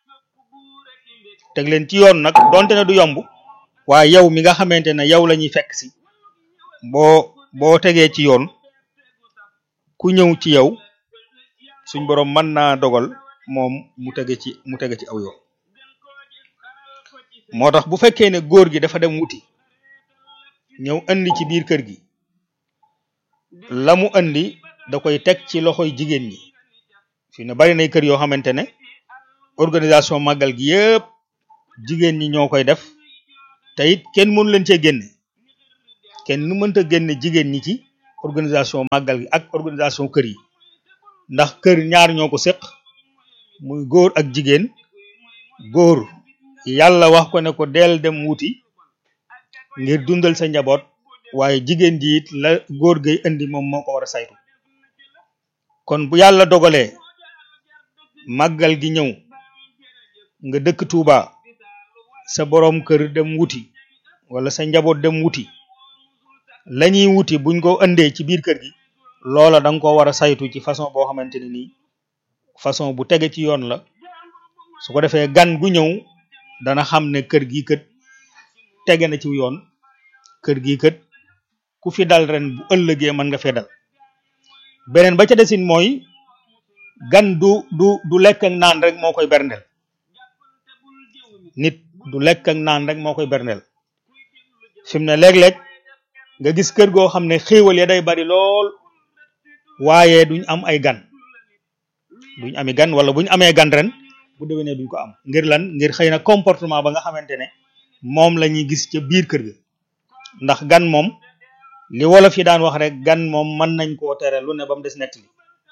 Speaker 9: teg leen ci yoon nag donte ne du yomb waaye yow mi nga xamante ne yow la ñuy fekk si boo boo tegee ci yoon ku ñëw ci yow suñ boroom mën naa dogal moom mu tege ci mu tege ci aw yoon moo tax bu fekkee ne góor gi dafa dem wuti ñëw andi ci biir kër gi la mu andi da koy teg ci loxoy jigéen ñi fi ne bari nay kër yoo xamante ne organisation màggal gi yëpp jigéen ñi ñoo koy def te it kenn mënu leen cee génne kenn nu mënta génne jigéen ñi ci organisation màggal gi ak organisation kër yi ndax kër ñaar ñoo ko séq muy góor ak jigéen góor yàlla wax ko ne ko deel dem wuti ngir dundal sa njaboot waaye jigéen ji it la góor gay indi moom moo ko war a saytu kon bu yàlla dogalee màggal gi ñëw nga dëkk Touba sa boroom kër dem wuti wala sa njaboot dem wuti lañuy wuti buñ ko indee ci biir kër gi loola da nga ko war a saytu ci façon boo xamante ne nii façon bu tege ci yoon la su ko defee gan gu ñëw dana xam ne kër gi kët tege na ci yoon kër gi kët ku fi dal ren bu ëllëgee mën nga fee dal beneen ba ca desin mooy gan du du du lekk ak naan rek moo koy berndeel nit du lekk ak naan rek moo koy berndeel fi mu ne léeg-léeg nga gis kër goo xam ne xéewal ya day bari lool waaye duñ am ay gan duñ ami gan wala buñ amee gan ren bu déwénee duñ ko am ngir lan ngir xëy na comportement ba nga xamante ne moom la ñuy gis ca biir kër ga ndax gan moom li wolof yi daan wax rek gan moom mën nañ koo tere lu ne ba mu des nettali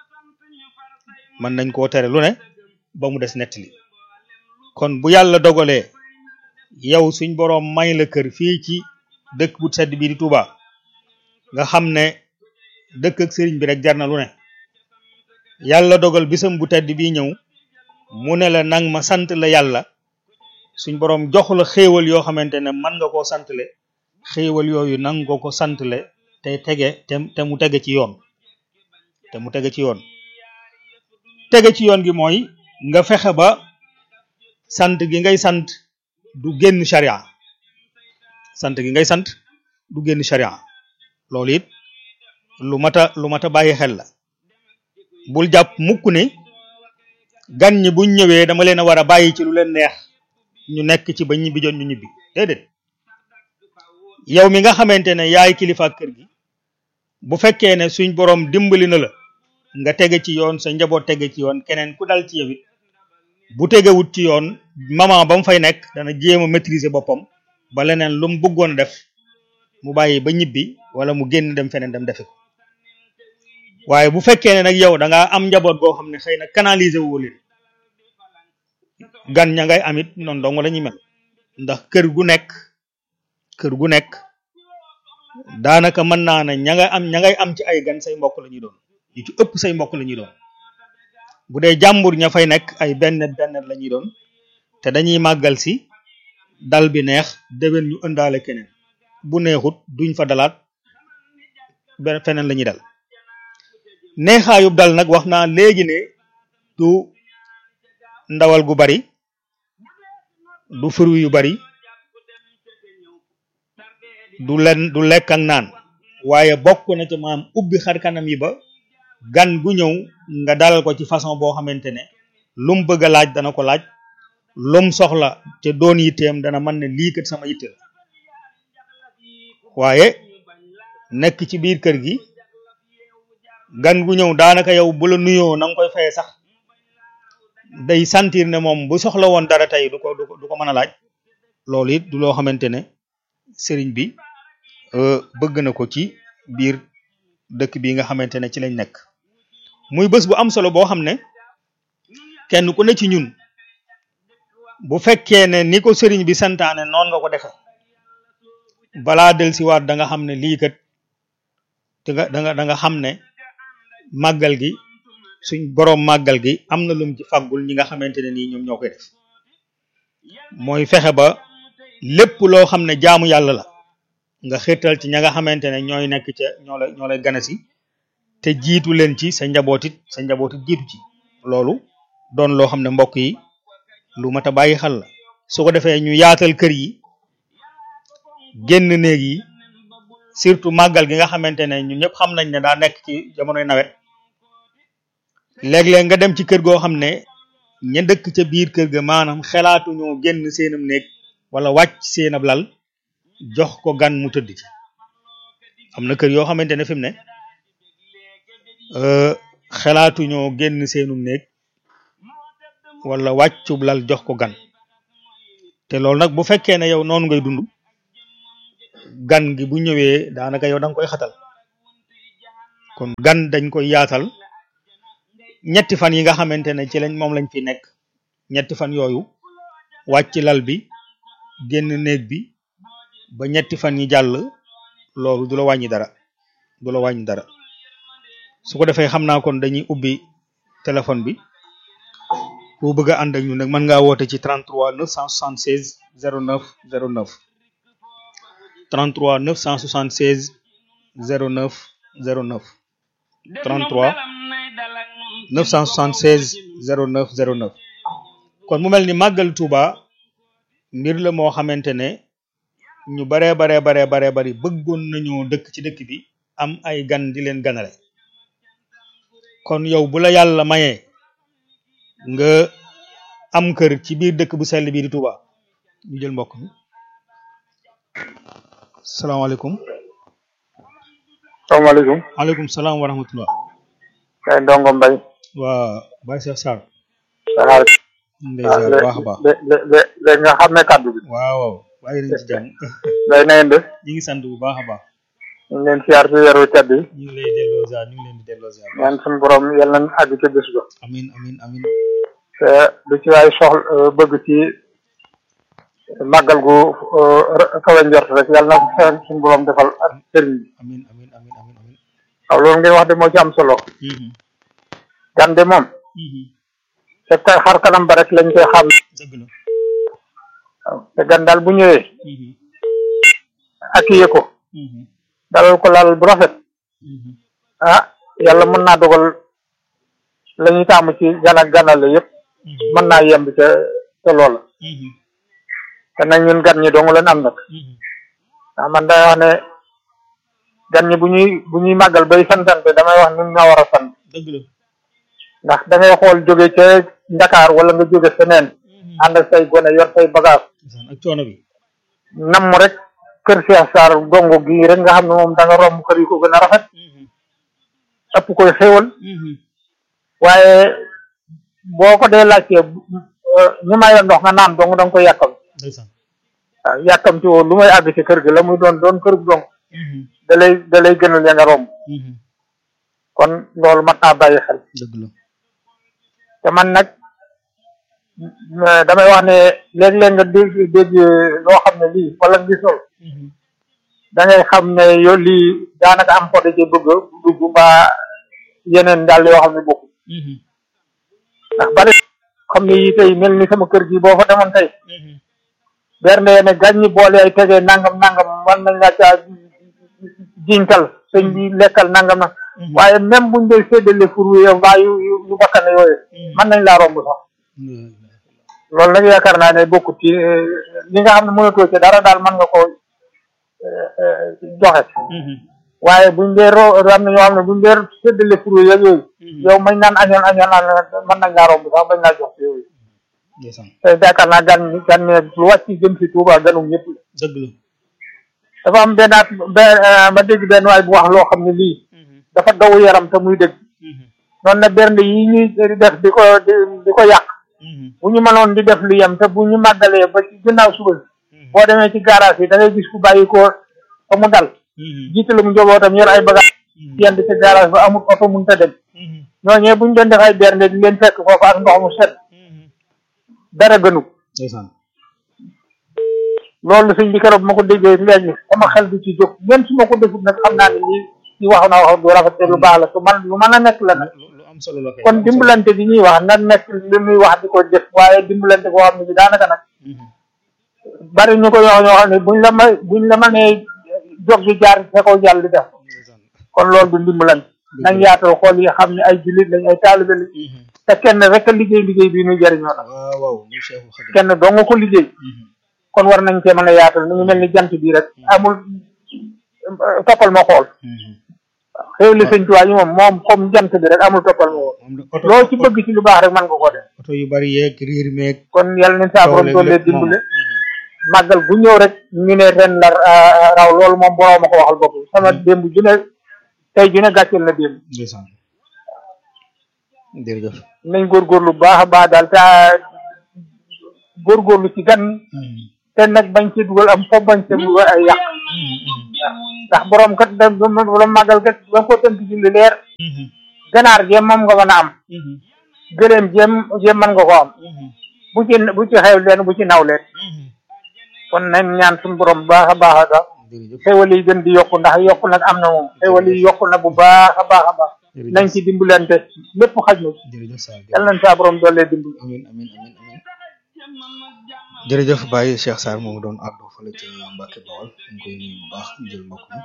Speaker 9: mën nañ koo tere lu ne ba mu des nettali kon bu yàlla dogalee yow suñ boroom may la kër fii ci dëkk bu sedd bii di Touba nga xam ne dëkk ak sëriñ bi rek jar na lu ne yàlla dogal bisam bu tedd bii ñëw mu ne la nang ma sant la yàlla suñ boroom jox la xéewal yoo xamante ne mën nga koo santle xéewal yooyu nang nga ko santle te tege te te mu tege ci yoon te mu tege ci yoon tege ci yoon gi mooy nga fexe ba sant gi ngay sant du génn sharia sant gi ngay sant du génn sharia loolu it lu mat a lu mat a bàyyi xel la bul jàpp mukk ne gan ñi buñ ñëwee dama leen a war a bàyyi ci lu leen neex ñu nekk ci ba ñibbi jot ñu ñibbi déedéet yow mi nga xamante ne yaay kilifa kër gi bu fekkee ne suñ boroom dimbali na la nga tege ci yoon sa njaboot tege ci yoon keneen ku dal ci yow it bu tegewut ci yoon maman ba mu fay nekk dana jéem a maîtriser boppam ba leneen lu mu bëggoon def mu bàyyi ba ñibbi wala mu génn dem feneen dem defi ko waaye bu fekkee ne nag yow da ngaa am njaboot goo xam ne xëy na canaliser wu leen gan ña ngay amit noonu dong la ñuy mel ndax kër gu nekk kër gu nekk daanaka mën naa ne ña nga am ña ngay am ci ay gan say mbokk la ñuy doon ñu ci ëpp say mbokk la ñuy doon bu dee jàmbur ña fay nekk ay bennet bennet la ñuy doon te dañuy màggal si dal bi neex déwén ñu ëndaale keneen bu neexut duñ fa dalaat benn feneen la ñuy dal neexaayub dal nag wax naa léegi ne du ndawal gu bari du fruit yu bari du len du lekk ak naan waaye bokk na ci maam ubbi xar kanam yi ba gan gu ñëw nga dalal ko ci façon boo xamante ne lum bëgg a laaj dana ko laaj lum soxla te doon yitteem dana mën ne lii kat sama yitte la waaye nekk ci biir kër gi gan gu ñëw daanaka yow bu la nuyoo na nga koy faye sax day sentir ne moom bu soxla woon dara tey du ko du ko du ko mën a laaj loolu it du loo xamante ne sëriñ bi bëgg na ko ci biir dëkk bi nga xamante ne ci lañ nekk muy bés bu am solo boo xam ne kenn ku ne ci ñun bu fekkee ne ni ko sëriñ bi santaane noonu nga ko defe balaa del si waat da nga xam ne lii kat da nga da nga da nga xam ne màggal gi suñ boroom màggal gi am na lum ci faggul ñi nga xamante ne nii ñoom ñoo koy def mooy fexe ba lépp loo xam ne jaamu yàlla la nga xirtal ci ña nga xamante ne ñooy nekk ca ñoo lay ñoo lay gane si te jiitu leen ci sa njabootit sa njabootit jiitu ci loolu doon loo xam ne mbokk yi lu mat a bàyyi xel la su ko defee ñu yaatal kër yi génn néeg yi surtout màggal gi nga xamante ne ñun ñëpp xam nañ ne daa nekk ci jamonoy nawet léeg-léeg nga dem ci kër goo xam ne ña dëkk ca biir kër ga maanaam xelaatu ñoo génn seenam néeg wala wàcc seen ab lal jox ko gan mu tëdd ci am na kër yoo xamante ne fi mu ne xelaatu ñoo génn seenum néeg wala wàccub lal jox ko gan te loolu nag bu fekkee ne yow noonu ngay dund gan gi bu ñëwee daanaka yow da nga koy xatal kon gan dañ koy yaatal ñetti fan yi nga xamante ne ci lañ moom lañ fi nekk ñetti fan yooyu wàcc lal bi génn néeg bi ba ñetti fan yi jàll loolu du la wàññi dara du la wàññi dara su ko defee xam naa kon dañuy ubbi téléphone bi ku bëgg a ànd ak ñun nag mën ngaa woote ci 33 976 09 09 33 976 09 09 33 976 09 09 kon mu mel ni màggal Touba mbir la moo xamante ne ñu baree baree baree baree bari bëggoon nañoo dëkk ci dëkk bi am ay gan di leen ganale kon yow bu la yàlla mayee nga am kër ci biir dëkk bu sell bii di Touba ñu jël mbokk mi salaamaaleykum
Speaker 10: salaamaaleykum
Speaker 9: maaleykum salaam wa rahmatullah
Speaker 10: kay ndongo mbay
Speaker 9: waa Baye Cheikh Sarr
Speaker 10: saxaar
Speaker 9: ndeysaan bu baax a baax
Speaker 10: léegi nga xam ne kàddu bi
Speaker 9: waaw waaw bàyyi nañ ci jàmm
Speaker 10: day na ngeen def
Speaker 9: ñu ngi sant bu baax a baax
Speaker 10: ñu ngi leen siyaar ci weeru tedd yi
Speaker 9: ñu ngi lay delloo ziar ñu ngi leen di delloo ziar
Speaker 10: ñaan suñu borom yal nañ àgg ca bés ba
Speaker 9: amin amin amin
Speaker 10: te lu ci waay soxla bëgg ci màggal gu kawe njort rek yal na seen suñu borom defal ak sëriñ bi
Speaker 9: amin amin amin amin amin
Speaker 10: waaw loolu ngeen wax de moo ci am solo gan de moom te kay xar kanam ba rek lañ koy xam
Speaker 9: dëgg la
Speaker 10: waaw te gan daal bu ñëwee accueillir ko dalal ko lal bu rafet ah yàlla mën naa dogal la ñuy taamu ci gan ak ganale yëpp mën naa yemb ca ca loola te nag ñun gan ñi dong leen am nag ndax man day wax ne gan ñi bu ñuy bu ñuy màggal bay santante damay wax ñun ñoo war a sant
Speaker 9: dëgg la
Speaker 10: ndax da ngay xool jóge ca Ndakaar wala nga jóge feneen ànd ak say gone yor say bagage
Speaker 9: ak coono bi
Speaker 10: nam rek kër Cheikh Sarr gongo gi rek nga xam ne moom da nga romb kër yi ko gën a rafet ëpp koy xéwal waaye boo ko dee laajtee ñu may la ndox nga naan dong da nga koy yàkkam
Speaker 9: ndeysaan
Speaker 10: waaw yàkkamti woo lu may àgg ci kër gi la muy doon doon kër gu dong da lay da lay gënal ya nga romb kon loolu mat naa bàyyi xel
Speaker 9: dëgg la
Speaker 10: te man nag damay wax ne léeg-léeg nga dégg dégg loo xam ne lii wala ngi sol da ngay xam ne yow lii daanaka am ko da cee bëgg dugg mbaa yeneen daal yoo xam ne bokku ndax bari xam ne yi tey mel ni sama kër gi boo fa demoon tey bernde ne gàññi boole ay tegee nangam nangam man nañ la caa jiñkal sëñ bi lekkal nangam na waaye même buñ dee séddale fur wi yow mbaa yu yu bakkane yooyu mën nañ laa romb sax loolu nag yaakaar naa ne bokkut ci li nga xam ne mënatoo ci dara daal mën nga ko joxe waaye buñ dee ro am na ñoo xam ne buñ dee séddale fur wi yeeg yooyu yow mañ naan añoon añoon naan mën nañ laa romb sax bañ laa jox yooyu te yaakaar naa gan gan ne lu wàcc jëm si Tuuba ganum ñëpp
Speaker 9: dëgg la
Speaker 10: dafa am benn at ma dégg benn waay bu wax loo xam ne lii dafa daw yaram te muy dëgg noonu na bernde yi ñuy def di ko di ko yàq bu ñu mënoon di def lu yem te bu ñu màggalee ba ci ginnaaw suba boo demee ci garage yi da ngay gis ku bàyyi ko fa mu dal jiitalum njobootam yor ay bagage yenn ci garage ba amul oto mun ta dem ñooñee bu ñu doon def ay bernde di leen fekk foofu ak ndox mu set dara gënu loolu sëñ bi keroog ma ko déggee léegi sama xel du ci jóg même su ma ko defut nag xam naa ne lii ci wax na wax du rafet te lu baax la te man lu mën a nekk la nag
Speaker 9: lu am solo la
Speaker 10: kon dimbalante bi ñuy wax na nekk li muy wax di ko def waaye dimbalante boo xam ne bi daanaka nag bari ñu ko yoo ñoo xam ne buñ la may buñ la mënee jóg di jaar sa kaw jàll di def kon loolu du dimbalante nañ yaatal xool yi xam ne ay jullit lañ ay taalibe lañ te kenn rek a liggéey liggéey bii ñu jëriñoo nag
Speaker 9: waaw waaw ñu Cheikhul Khadim
Speaker 10: kenn doo nga ko liggéey kon war nañ cee mën a yaatal ni ñu mel ni jant bii rek amul toppal ma xool xéw li sëñ tuwaay yi moom moom comme jant bi rek amul toppal ma xool loo ci bëgg ci lu baax rek mën nga ko def
Speaker 9: oto yu bari yeeg riir meeg
Speaker 10: kon yàlla nañ saa borom doole dimbale màggal bu ñëw rek ñu ne ren la raw loolu moom borom ma ko waxal bopp sama démb ju ne tey ju ne gàcceel na démb
Speaker 9: ndeysaan jërëjëf
Speaker 10: nañ góorgóorlu bu baax a baax daal te góorgóorlu ci gan te nag bañ ci dugal am fo bañ ci dugal ay yàq ndax borom kat da borom màggal kat ba ko tënk ci lu leer ganaar jéem moom nga mën a am gëléem jéem jéem mën nga ko am bu ci bu ci xew leen bu ci naw leen kon nañ ñaan suñu borom bu baax a baax a baax xewal yi gën di yokku ndax yokku nag am na moom xewal yi yokku na bu baax a baax a baax nañ ci dimbalante lépp xaj na yal nañ saa borom doole dimbal
Speaker 9: amin amin amin amin jërëjëf Baye Cheikh Sarr moomu doon àddu fële ca Mbacke Bawol ñu ngi koy nuyu bu baax jël mbokk mi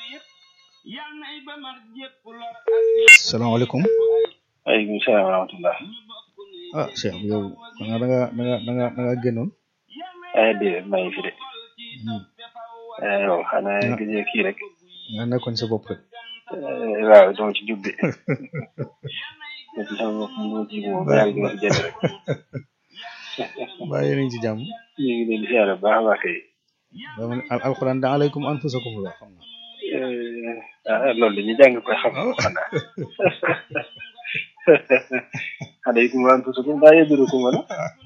Speaker 9: salaamaaleykum
Speaker 11: waaleykum salaam wa rahmatullah
Speaker 9: ah Cheikh bi yow da nga da nga da nga da nga da nga génnoon
Speaker 11: ay déedéet maa ngi fi de yow xanaa gëjee kii rek
Speaker 9: nga nekkoon sa bopp rek
Speaker 11: waaw dama ci jubbe ma ci sama bopp mu ci moom ba yàlla dina fi jënd rek
Speaker 9: bàyyi nañ ci jàmm
Speaker 11: ñu ngi leen di siyaare bu baax a baax kay
Speaker 9: dama ne al alquran da alaykum anfusakum la xam na
Speaker 11: ah loolu la ñu jàng koy xam xanaa alaykum anfusakum daa yeddurukum wala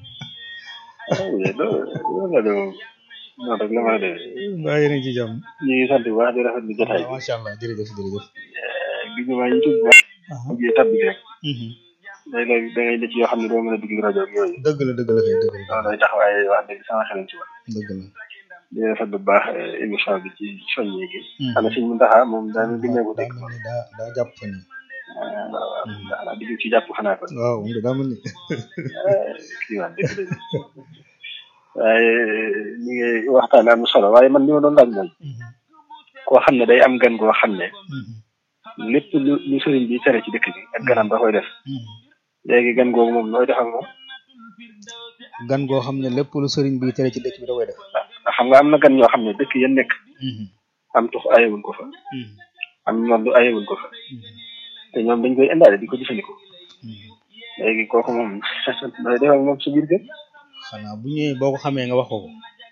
Speaker 11: loolu la de moom noonu rek la mën a demee
Speaker 9: bàyyi nañ ci jàmm
Speaker 11: ñu ngi sant bu baax di rafetlu jotaay bi
Speaker 9: macha allah jërëjëf jërëjëf
Speaker 11: gi ñu maa YouTube bu baax mujjee tabbi rek léeg-léeg da ngay ne ci yoo xam ne doo mën a dugg rajo ak yooyu
Speaker 9: dëgg la dëgg la kay dëgg la
Speaker 11: loolu lay tax waaye wax dëgg sama xel ci woon
Speaker 9: dëgg la
Speaker 11: di rafet bu baax émission bi ci soññee gi xanaa sëñ Mountakha moom daa mel ni ko dégg
Speaker 9: daa mel ni daa daa jàpp fa nii
Speaker 11: waaw waaw xanaa di ci jàpp xanaa kon
Speaker 9: waaw moom de daa mel ni
Speaker 11: kii waa dëgg dëgg waaye ni ngay waxtaan am solo waaye man li ma doon laaj mooy koo xam ne day am gan goo xam ne lépp lu lu sëriñ bi tere ci dëkk bi ak ganam da koy def léegi gan googu moom looy def ak moom
Speaker 9: gan goo xam ne lépp lu sëriñ bi tere ci dëkk bi da koy def
Speaker 11: ndax xam nga am na gan ñoo xam ne dëkk yéen nekk am tux ayewuñ ko fa am ñoom du ayewuñ ko fa te ñoom dañ koy indaale di ko jëfandikoo léegi kooku moom looy def ak moom sa biir kër
Speaker 9: xanaa bu ñëwee boo ko xamee nga wax ko ko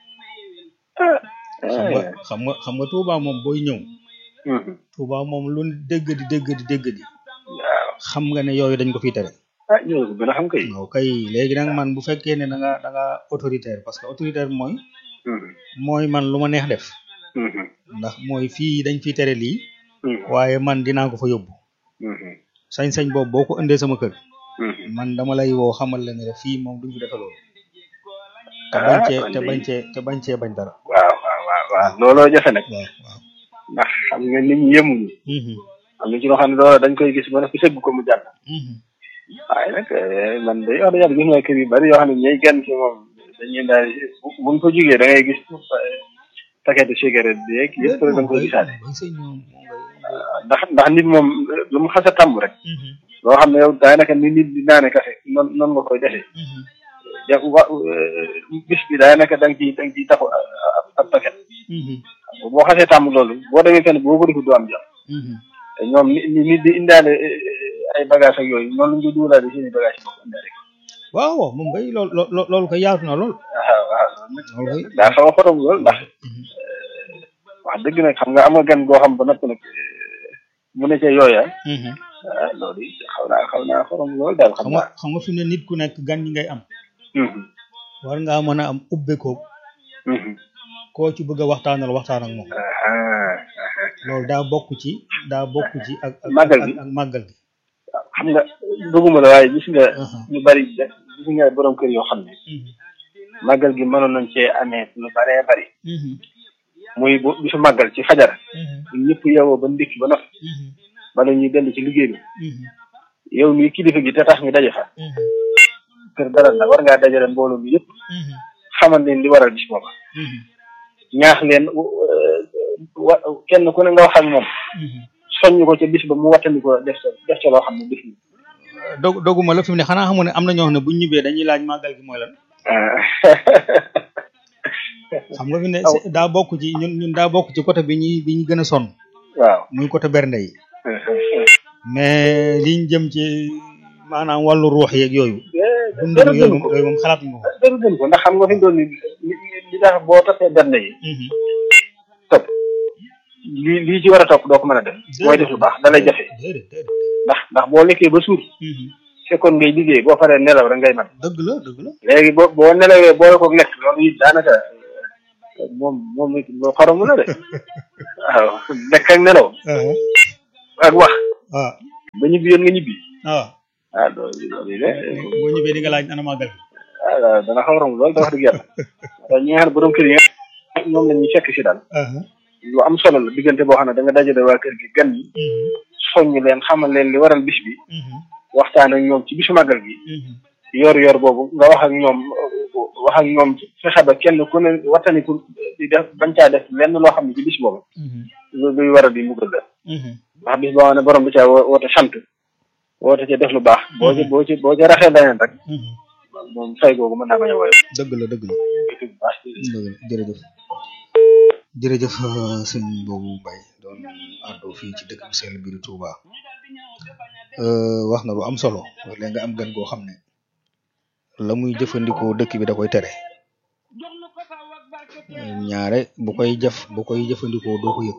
Speaker 9: xam nga xam nga xam nga Touba moom booy ñëw Touba moom lu dégg di dégg di dégg di xam nga ne yooyu dañ ko fiy tere
Speaker 11: ah ñoo ko gën a xam kay
Speaker 9: waaw kay léegi nag man bu fekkee ne da nga da nga autoritaire parce que autoritaire mooy mooy man lu ma neex def ndax mooy fii dañ fiy tere lii waaye man dinaa ko fa yóbbu sañ-sañ boobu boo ko indee sama kër man dama lay woo xamal la ne la fii moom duñ fi defe loolu te bañ cee te bañ cee te bañ cee bañ dara
Speaker 11: waaw waaw waaw waaw looloo jafe nag
Speaker 9: waaw waaw
Speaker 11: ndax xam nga nit ñi yemuñu am na ci loo xam ne loolu dañ koy gis ba nag sëgg ko mu jàll waaye nag man day wax dëgg yàlla gis naa kër yu bari yoo xam ne ñooy genn ci moom dañuy daal bu ñu ko jugee da ngay gis paquet de cigarette bi yeeg yëpp da nga koy gisaale ndax ndax nit moom lu mu xas a tàmm rek loo xam ne yow daanaka ni nit di naane café noonu noonu nga koy defee ja wa bis bi daanaka da nga ciy da nga ciy taxu ab paquet boo xasee tàmm loolu boo demee fenn boo ko defee du am jàmm te ñoom ni nit di indaale ay bagage ak yooyu noonu lañ koy dugalaale seen i bagage yi bokk indaale ko
Speaker 9: waaw waaw moom kay lool lool loolu koy yaatu na lool
Speaker 11: waaw waaw
Speaker 9: loolu koy
Speaker 11: daa xaw a xorom lool ndax wax dëgg nag xam nga am nga gan goo xam ba napp nag mu ne ca yooya ah loolu it xaw naa xaw naa xorom lool daal xam
Speaker 9: xam nga xam nga fi mu ne nit ku nekk gan ñi ngay am war ngaa mën a am ubbeekoo koo ci bëgg a waxtaanal waxtaan ak moom loolu daa bokk ci daa bokk ci ak ak
Speaker 11: màggal gi
Speaker 9: ak màggal gi
Speaker 11: xam nga bëgguma la waaye gis nga ñu bari gis nga borom kër yoo xam ne màggal gi mënoon nañ cee amee lu baree bari muy bu bisu màggal ci fajar ñun ñëpp yeewoo ba ndékki ba noppi bala ñuy dellu ci liggéey bi yow mii kilifa gi te tax ñu daje fa kër dara la war ngaa dajale mbooloo mi yëpp xamal leen li waral bis booba ñaax leen wa kenn ku ne nga wax ak moom soññ ko ca bis ba mu wattandi ko def ca def ca loo xam ne bis
Speaker 9: dog doguma la fi mu ne xanaa xamu ne am na ñoo xam ne buñ ñibbee dañuy laaj màggal gi mooy lan xam nga fi ne daa bokk ci ñun ñun daa bokk ci côté bi ñuy bi ñu gën a sonn
Speaker 11: waaw
Speaker 9: muy côté bernde yi mais liñ jëm ci maanaam wàllu ruux yeeg yooyu dundal yooyu moom yooyu moom xalaat nga ko
Speaker 11: dara gën ko ndax xam nga fi mu doon ni li tax boo toppee bernde yi topp lii lii ci war a topp doo ko mën a def mooy def lu baax da lay jafe ndax ndax boo lekkee ba suur fekkoon ngay liggéey boo faree nelaw rek ngay man
Speaker 9: dëgg la dëgg la
Speaker 11: léegi boo boo nelawee boole ko lekk loolu it daanaka moom moom it loo xaramu la de waaw lekk ak nelaw ak wax
Speaker 9: waaw
Speaker 11: ba ñibbi yoon nga ñibbi
Speaker 9: waaw
Speaker 11: ah loolu loolu de
Speaker 9: boo ñibbee di nga laaj ana màggal
Speaker 11: ah dana xaw a romb loolu da wax dëgg yàlla ñi nga xam ne borom kër yi nga ñoom la ñuy fekk si daal lu am solo la diggante boo xam ne da nga dajale waa kër gi gan yi soññ leen xamal leen li waral bis bi waxtaan ak ñoom ci bisu màggal gi yor yor boobu nga wax ak ñoom wax ak ñoom fexe ba kenn ku ne wattaniku di def bañ caa def lenn loo xam ne ci bis boobu luy waral di muggal la ndax bis boo xam ne borom bi caa woote sant woote ca def lu baax boo ci boo ci boo ci raxee leneen rek moom fay googu mën naa bañ a woyof
Speaker 9: dëgg la dëgg la dëgg la jërëjëf jërëjëf sëñ boobu Mbaye doon àddu fii ci dëkk bu sell bi di Touba wax na lu am solo léegi nga am gan goo xam ne la muy jëfandikoo dëkk bi da koy tere ñaare bu koy jëf bu koy jëfandikoo doo ko yëg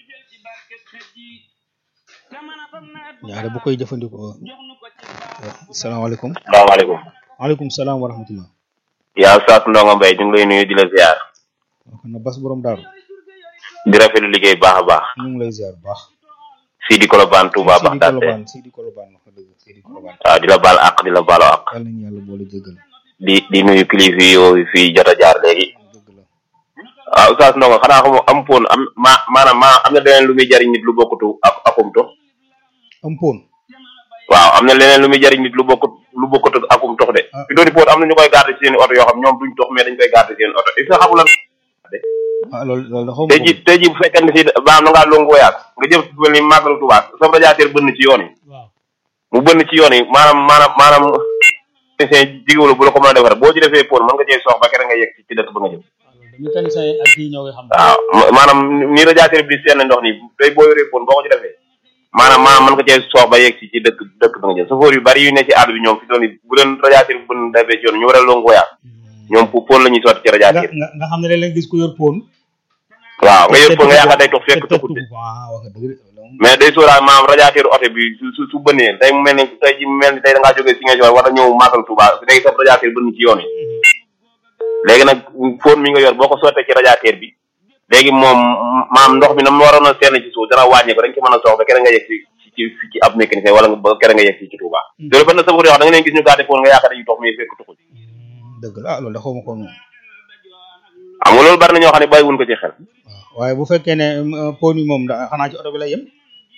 Speaker 9: ñaare bu koy jëfandikoo salaamaaleykum
Speaker 12: salaamaaleykum
Speaker 9: waaleykum salaam wa rahmatullah
Speaker 12: yaa Oustaz Ndongo Mbaye ñu ngi lay nuyu di la ziar
Speaker 9: kon na bas borom daaru
Speaker 12: di rafetlu liggéey bu baax a baax
Speaker 9: ñu ngi lay ziar bu baax
Speaker 12: fii di Colobane Touba
Speaker 9: Sidi
Speaker 12: Baxdaate
Speaker 9: Kolobaan Sidi Kolobaan wax dëgg Sidi Kolobaan
Speaker 12: waaw di la baal àq di la baalu àq
Speaker 9: yàlla nañu yàlla boole jéggal
Speaker 12: di di nuyu kilifa yooyu fii jot a jaar léegi waaw Oustaz Ndongo xanaa xam am poon am ma maanaam ma am na leneen lu muy jariñ nit lu bokkutu ak akum tox
Speaker 9: am poon
Speaker 12: waaw am na leneen lu muy jariñ nit lu bokkut lu bokkut ak akum tox de fi dooni poon am na ñu koy garder ci seen oto yoo xam ñoom duñ tox mais dañ koy garder seen oto est-ce que xamu lan
Speaker 9: ah loolu loolu da xaw ma
Speaker 12: tey ji tey ji bu fekkee ne si maanaam na ngaa longu woyaat nga jëm si mel ni màggalu Tuubaa sa radiateur bënn ci yoon yi mu bënn ci yoon yi maanaam maanaam maanaam technicien jigéwala bu la ko mën a defar boo ci defee pon mën nga cee soox ba kere nga yegg ci ci dëkk ba nga jëm
Speaker 2: mécanicien yi ak kii ñoo koy xam
Speaker 12: waaw ma- maanaam ni radiateur bi di seen ndox nii tey boo yoree pon boo ko ci defee maanaam maanaam mën nga cee soox ba yegg ci ci dëkk dëkk ba nga jëm chauffeur yu bari yu ne ci àll bi ñoom fi doon bu leen radiateur bi bënn defee ci yoon ñu war a longu woyaat ñoom pour pon la ñuy sotti ci
Speaker 9: nga
Speaker 12: radiateur
Speaker 9: nga nga xam ne léeg-léeg gis ku yor poon
Speaker 12: waaw nga yor pon nga yaakaar day tox fekk toxut de
Speaker 9: waaw wax nga dëgg de
Speaker 12: mais day sóoraal maanaam radiateur oto bi su su su bënnee day mel ni tey ji mel ni tey da ngaa jógee Ziguinchor war a ñëw Magal Touba day topp radiateur bënn ci yoon yi léegi nag fóon mi nga yor boo ko sottee ci radiateur bi léegi moom maam ndox mi na mu waroon a seen ci suuf dana wàññi ko dañ ci mën a soox ba kere nga yegg ci ci ci ci ab mécanicien wala nga ba kere nga yegg ci ci Touba loolu benn safar yoo xam da nga leen gis ñu gàdde fóon nga yaakaar dañuy tox mais fekk tuxul
Speaker 9: dëgg la ah loolu da xaw ma ko moom
Speaker 12: xam nga loolu bari na ñoo xam ne bàyyiwuñ ko ci xel
Speaker 9: waaye bu fekkee ne euh, poon yi moom da xanaa ci oto bi lay yem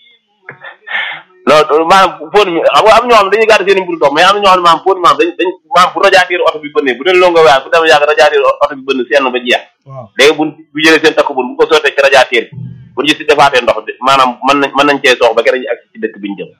Speaker 12: loolu maanaam fóon mi xam nga am ñoo xam ne dañuy gàdde seen i mburu dox mais am na ñoo xam ne maanaam fóon mi maanaam dañ dañ maanaam bu radiateur oto bi bënnee bu dee longo waay bu demee yàgg radiateur oto bi bënn seen ba jeex
Speaker 9: waaw
Speaker 12: léegi bu bu jëlee seen takk bun bu ko sottee ci radiateur bi bu ñu si defaatee ndox bi maanaam mën nañ mën nañ cee soox ba kere ñu agsi ci dëkk bi ñu jëm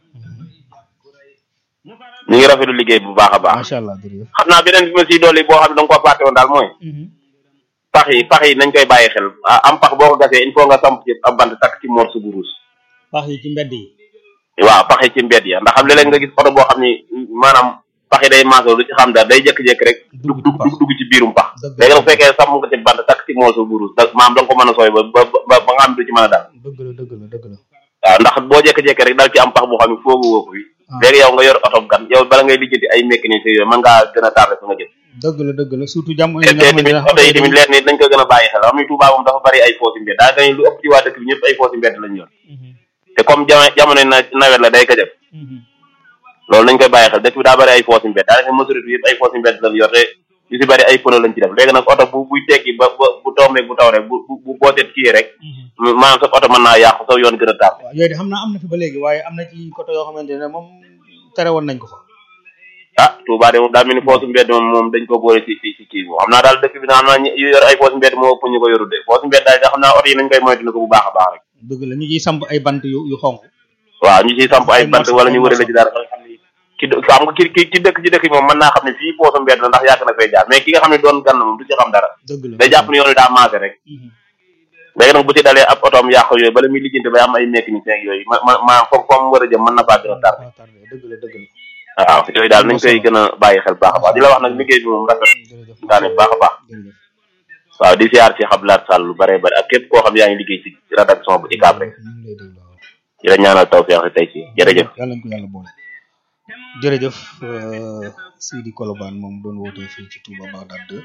Speaker 12: ñu ngi rafetlu liggéey bu baax a baax
Speaker 9: macha allah jërëjëf
Speaker 12: xam naa beneen bi ma siy dolli boo xam ne da nga ko fàtte woon daal mooy pax yi pax yi nañ koy bàyyi xel ah, am pax boo ko gasee il faut nga samp ci ab bant takk ci morceau bu rouge
Speaker 9: pax yi ci mbedd yi
Speaker 12: waaw pax yi ci mbedd ya ndax xam léeg-léeg nga gis oto boo xam ni maanaam pax yi day maasoo lu ci xam dara day jékki-jékki rek dugg dugg dugg dugg ci biirum pax léegi nag bu fekkee samp nga ci bant takk ci morceau bu rouge da maanaam da nga ko mën a sooy ba ba ba ba nga xam du ci mën a dal
Speaker 9: dëgg la dëgg la dëgg la
Speaker 12: waaw ndax boo jékki-jékki rek dal ci am pax boo xam ne foogu woo ko fi léegi yow nga yor oto gan yow bala ngay lijjanti ay mécanicien yooyu mën ngaa gën a tardé fa nga jëm
Speaker 9: dëgg la dëgg la surtout jamono
Speaker 12: te
Speaker 9: yi nga
Speaker 12: te
Speaker 9: xamante
Speaker 12: tamit
Speaker 9: ne
Speaker 12: oto yi tamit leer ni dañ ko gën a bàyyi xel xam ni Touba moom dafa bari ay foosi mbedd daa gañ lu ëpp ci waa dëkk bi ñëpp ay foosi mbedd lañ yor te comme jamono jamono na nawet la day ko def loolu nañ koy bàyyi xel dëkk bi daa bari ay foosi mbedd daanaka majorité bi yëpp ay foosi mbedd lañ yor te yu si bari ay pneu lañ ci def léegi nag oto bu buy tekki ba ba bu tombee bu taw rek bu bu bu booteet kii rek maanaam sa oto mën naa yàqu sa yoon gën a tar
Speaker 9: waaw yooyu de xam naa am na fi ba léegi waaye am na ci côté yoo xamante ne moom tere woon nañ ko fa
Speaker 12: ah Touba de moom daa mel ni foosu mbedd moom moom dañ ko boole ci ci ci kii moom xam naa daal dëkk bi naa naa ñu yor ay foosu mbedd moo ëpp ñu ko yorul de foosu mbedd daal xam naa oto yi nañ koy moytu ko bu baax a baax rek
Speaker 9: dëgg la ñu ciy samp ay bant yu yu xonq
Speaker 12: waaw ñu ciy samp ay bant wala ñu wërale ci dara ba nga xam ni ki dë- xam nga ki ki ki dëkk ci dëkk bi moom mën naa xam ne fii foosu mbedd la ndax yàgg na fay jaar mais ki nga xam ne doon gan moom du ci xam dara
Speaker 9: dëgg la
Speaker 12: day jàpp ne yoon wi daa maase rek léegi nag bu ci dalee ab otoom yàqu yooyu bala muy lijjanti bay am ay mécanicien ak yooyu ma ma ma foofu foofu mu war a jëm mën na faa gën a tar
Speaker 9: dëgg la dëgg la
Speaker 12: waaw yooyu daal nañ koy gën a bàyyi xel baax a baax di la wax nag liggéey bi moom rafet daane baax a baax waaw di siyaar si xablaat sàll lu bare bare ak képp koo xam yaa ngi liggéey si rédaction bu ICAP rek di la ñaanal tawfeex tey ci jërëjëf
Speaker 9: yàlla nañ ko yàlla boole jërëjëf euh, Sidi Kolobane moom doon woote fii ci Touba Bagdad 2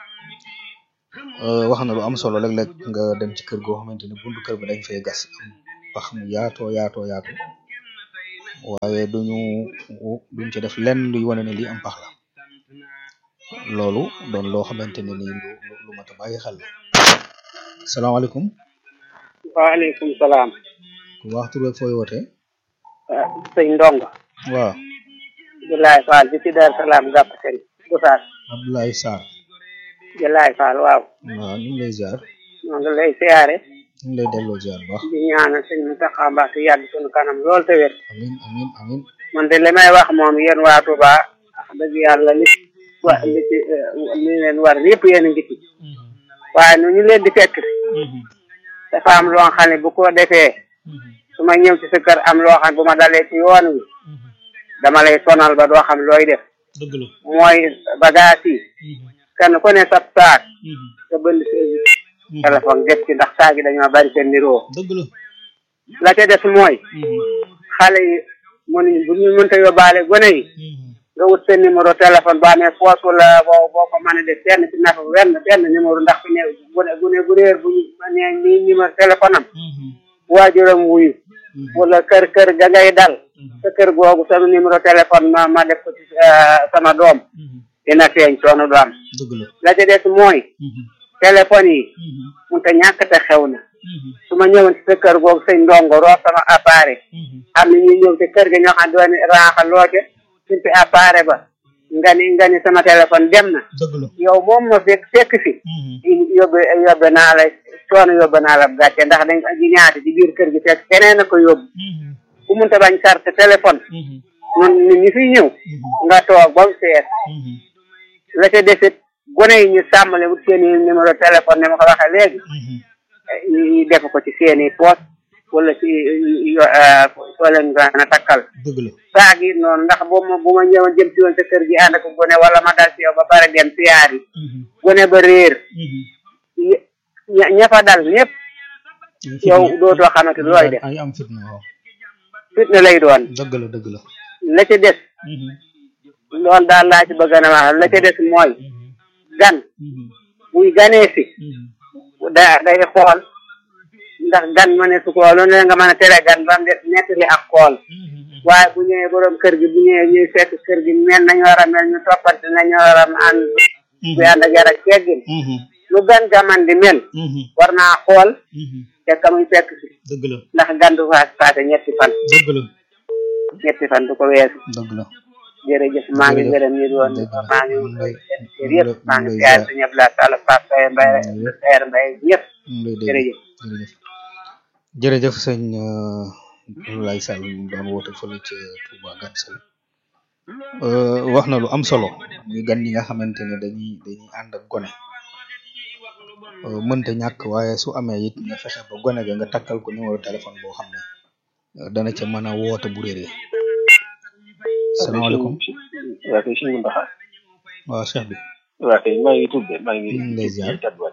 Speaker 9: euh, wax na lu am solo léeg-léeg nga dem ci kër goo xamante ne buntu kër bi dañ fay gas am pax mu yaatoo yaatoo yaatu waaye duñu duñ ci def lenn luy wane ne lii am pax la loolu doon loo xamante ne nii lu lu lu mat a bàyyi xel la salaamaaleykum
Speaker 13: waaleykum salaam
Speaker 9: ku wax tur beeg fooy wootee
Speaker 13: ah sëñ Ndongo
Speaker 9: waaw
Speaker 13: Julaay Fall bi ci Dar Salaam gàpp seen Gosaas
Speaker 9: Abdoulaye Sarr
Speaker 13: Julaay Fall waaw
Speaker 9: waaw ñu ngi lay ziar
Speaker 13: ñoo ngi lay siyaare
Speaker 9: ñu ngi lay delloo ziar bu baax
Speaker 13: di ñaanal sëñ Mountakha Mbacké yàgg sunu kanam lool te wér
Speaker 9: amin amin amin
Speaker 13: man de li may wax moom yéen waa Touba wax dëgg yàlla li wa li ci li leen war yëpp yéen a ngi ci waaye nu ñu leen di fekk dafa am loo xam ne bu ko defee su ma ñëw ci sa kër am loo xam ne bu ma dalee ci yoon wi dama lay sonal ba doo xam looy def
Speaker 2: dëgg la
Speaker 13: mooy bagage yi kenn ku ne sab saak nga bënd service téléphone def ci ndax saag yi dañoo bari seen niroo
Speaker 2: dëgg la
Speaker 13: la ca des mooy xale yi mënuñ bu ñu mënta yóbbaale gone yi nga wut seen numéro téléphone boo amee poos wala boo boo ko mën a def benn ci nafa benn benn numéro ndax fi ne gune gune gu réer bu ñu nee nii numéro téléphone am waajuram wuyu wala kër kër ga ngay dal sa kër googu sama numéro téléphone ma ma def ko ci sama doom dina feeñ coono du am
Speaker 9: dëgg la
Speaker 13: la ca des mooy téléphone yi mun te ñàkk te xew na su ma ñëwoon ci sa kër googu sëñ ndongo roo sama appareil am na ñuy ñëw ci kër ga ñoo xam doon raaxa loote simpi appareil ba nga ni nga ni sama téléphone dem na
Speaker 9: dëgg la
Speaker 13: yow moom ma fekk fekk fi yóbbe yóbbe naa la coono yóbbe naa la gàcce ndax dañ ko ñaati ci biir kër gi fekk keneen a ko yóbbu ku munta bañ carte téléphone nun nit ñi fiy ñëw nga toog ba mu seet la ca desit gone yi ñu sàmmale wut seeni numéro téléphone ne ma ko waxee léegi ñu def ko ci seeni poos wala ci soo leen gën a takkal
Speaker 9: dëgg la
Speaker 13: saag yi noonu ndax bu ma bu ma ñëwoon jëm si woon sa kër gi ànd ak gone wala ma dal ci yow ba pare dem siyaar yi gone ba réer ña ña fa dal ñëpp yow dootoo xamante looy def
Speaker 9: ay am fitna waaw
Speaker 13: fitna lay doon
Speaker 9: dëgg la dëgg la
Speaker 13: la ca des loolu daal laa ci bëgg na wax la ca des mooy gan buy ganee si da day xool ndax gan ma ne su ko loolu ne nga mën a tere gan ba mu des nettali ak xool waaye bu ñëwee borom kër gi bu ñëwee ñuy fekk kër gi mel nañu war a mel ñu toppante nañu war a ànd bu ànd ak yar ak teggin lu gan ga man di mel war naa xool te ka muy fekk si
Speaker 9: dëgg la
Speaker 13: ndax gan du faas paase ñetti fan
Speaker 9: dëgg la
Speaker 13: ñetti fan du ko weesu
Speaker 9: dëgg la
Speaker 13: jërëjëf maa ngi gërëm ñi doon maa ngi yëpp maa ngi siyaar sa ñëpp laa sala Pape Saye Mbaye Sayer Mbaye ñëpp jërëjëf
Speaker 9: jërëjëf jërëjëf sëñ Abdoulaye Sall mu doon woote fële ca Touba Gansal wax na lu am solo muy gan ñi nga xamante ne dañuy dañuy ànd ak gone mënta ñàkk waaye su amee it nga fexe ba gone ga nga takkal ko numéro téléphone boo xam ne dana ca mën a woote bu réeree salaamaaleykum
Speaker 11: waa kay suñu ndaxa
Speaker 9: waaw cheikh bi
Speaker 11: waa kay maa ngi tudd maa ngi
Speaker 9: ñu ngi lay ziar
Speaker 11: kadduwaat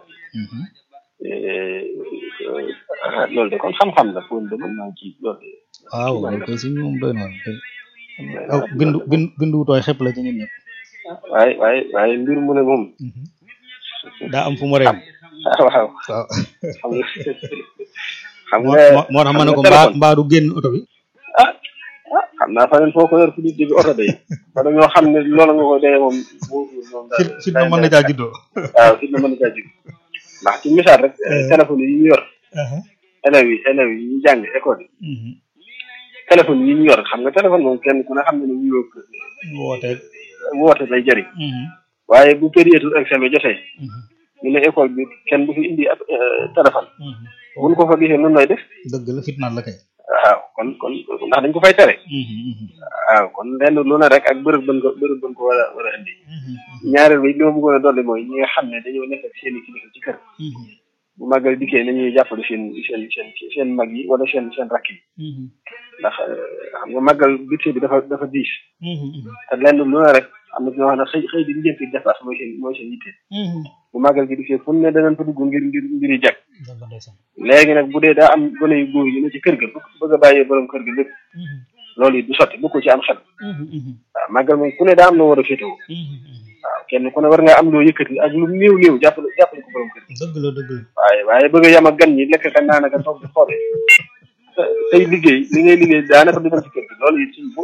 Speaker 11: ah loolu de kon xam-xam la pour de mën naa ci loolu de
Speaker 9: waaw loolu koy si moom doy na aw bindu bindu bindu tooy xepp la ci ñun ñëpp
Speaker 11: waaye waaye waaye mbir mu ne moom
Speaker 9: daa am fu mu reem
Speaker 11: waaw
Speaker 9: waaw
Speaker 11: xam nga xam
Speaker 9: moo
Speaker 11: nga
Speaker 9: moo tax ma ne ko mbaa mbaa du génn oto bi
Speaker 11: ah ah xam naa fa leen foo ko yor fu nit di oto day wala ñoo xam ne loolu nga ko dee moom bu moom daal
Speaker 9: fit na mën na caa juddoo
Speaker 11: waaw fit na mën na caa juddoo ndax ci misaal rek téléphone yi ñu yor élèves yi élèves yi ñu jàng école yi téléphone yi ñu yor xam nga téléphone moom kenn ku ne xam ne ne wuyoo
Speaker 9: woote
Speaker 11: woote lay jëriñ waaye bu période examen jotee ñu ne école bi kenn du fi indi ab téléphone buñ ko fa gisee noonu lay def
Speaker 9: dëgg la fitnaal la kay
Speaker 11: waaw kon kon ndax dañ ko fay tere waaw kon lenn lu ne rek ak bërëb bën ko bërëb bën ko war a war a indi ñaareel bi li ma bëggoon a dolli mooy ñi nga xam ne dañoo nekk ak seen i kilifa ci kër bu màggal dikkee nañuy jàppale seen seen seen seen mag yi wala seen seen rakk yi ndax xam nga màggal budget bi dafa dafa diis te lenn lu ne rek am na ñoo xam ne xëy xëy di lijjanti dépasse mooy seen mooy seen yitte bu màggal gi dikkee fu ne danañ fa dugg ngir ngir ngir yi jag léegi nag bu dee daa am gone yu góor yi ne ci kër ga bëgg a bàyyee borom kër ga lépp loolu it du sotti bu ko ci am xel waaw màggal moom ku ne daa am loo war a féetewoo waaw kenn ku ne war nga am loo yëkkati ak lu néew néew jàppale jàppale ko borom kër
Speaker 9: dëgg la dëgg la
Speaker 11: waaye waaye bëgg a yam ak gan ñi lekk ka naan ak a toog di xoole tey liggéey li ngay liggéey daanaka du dem ci kër gi loolu it suñ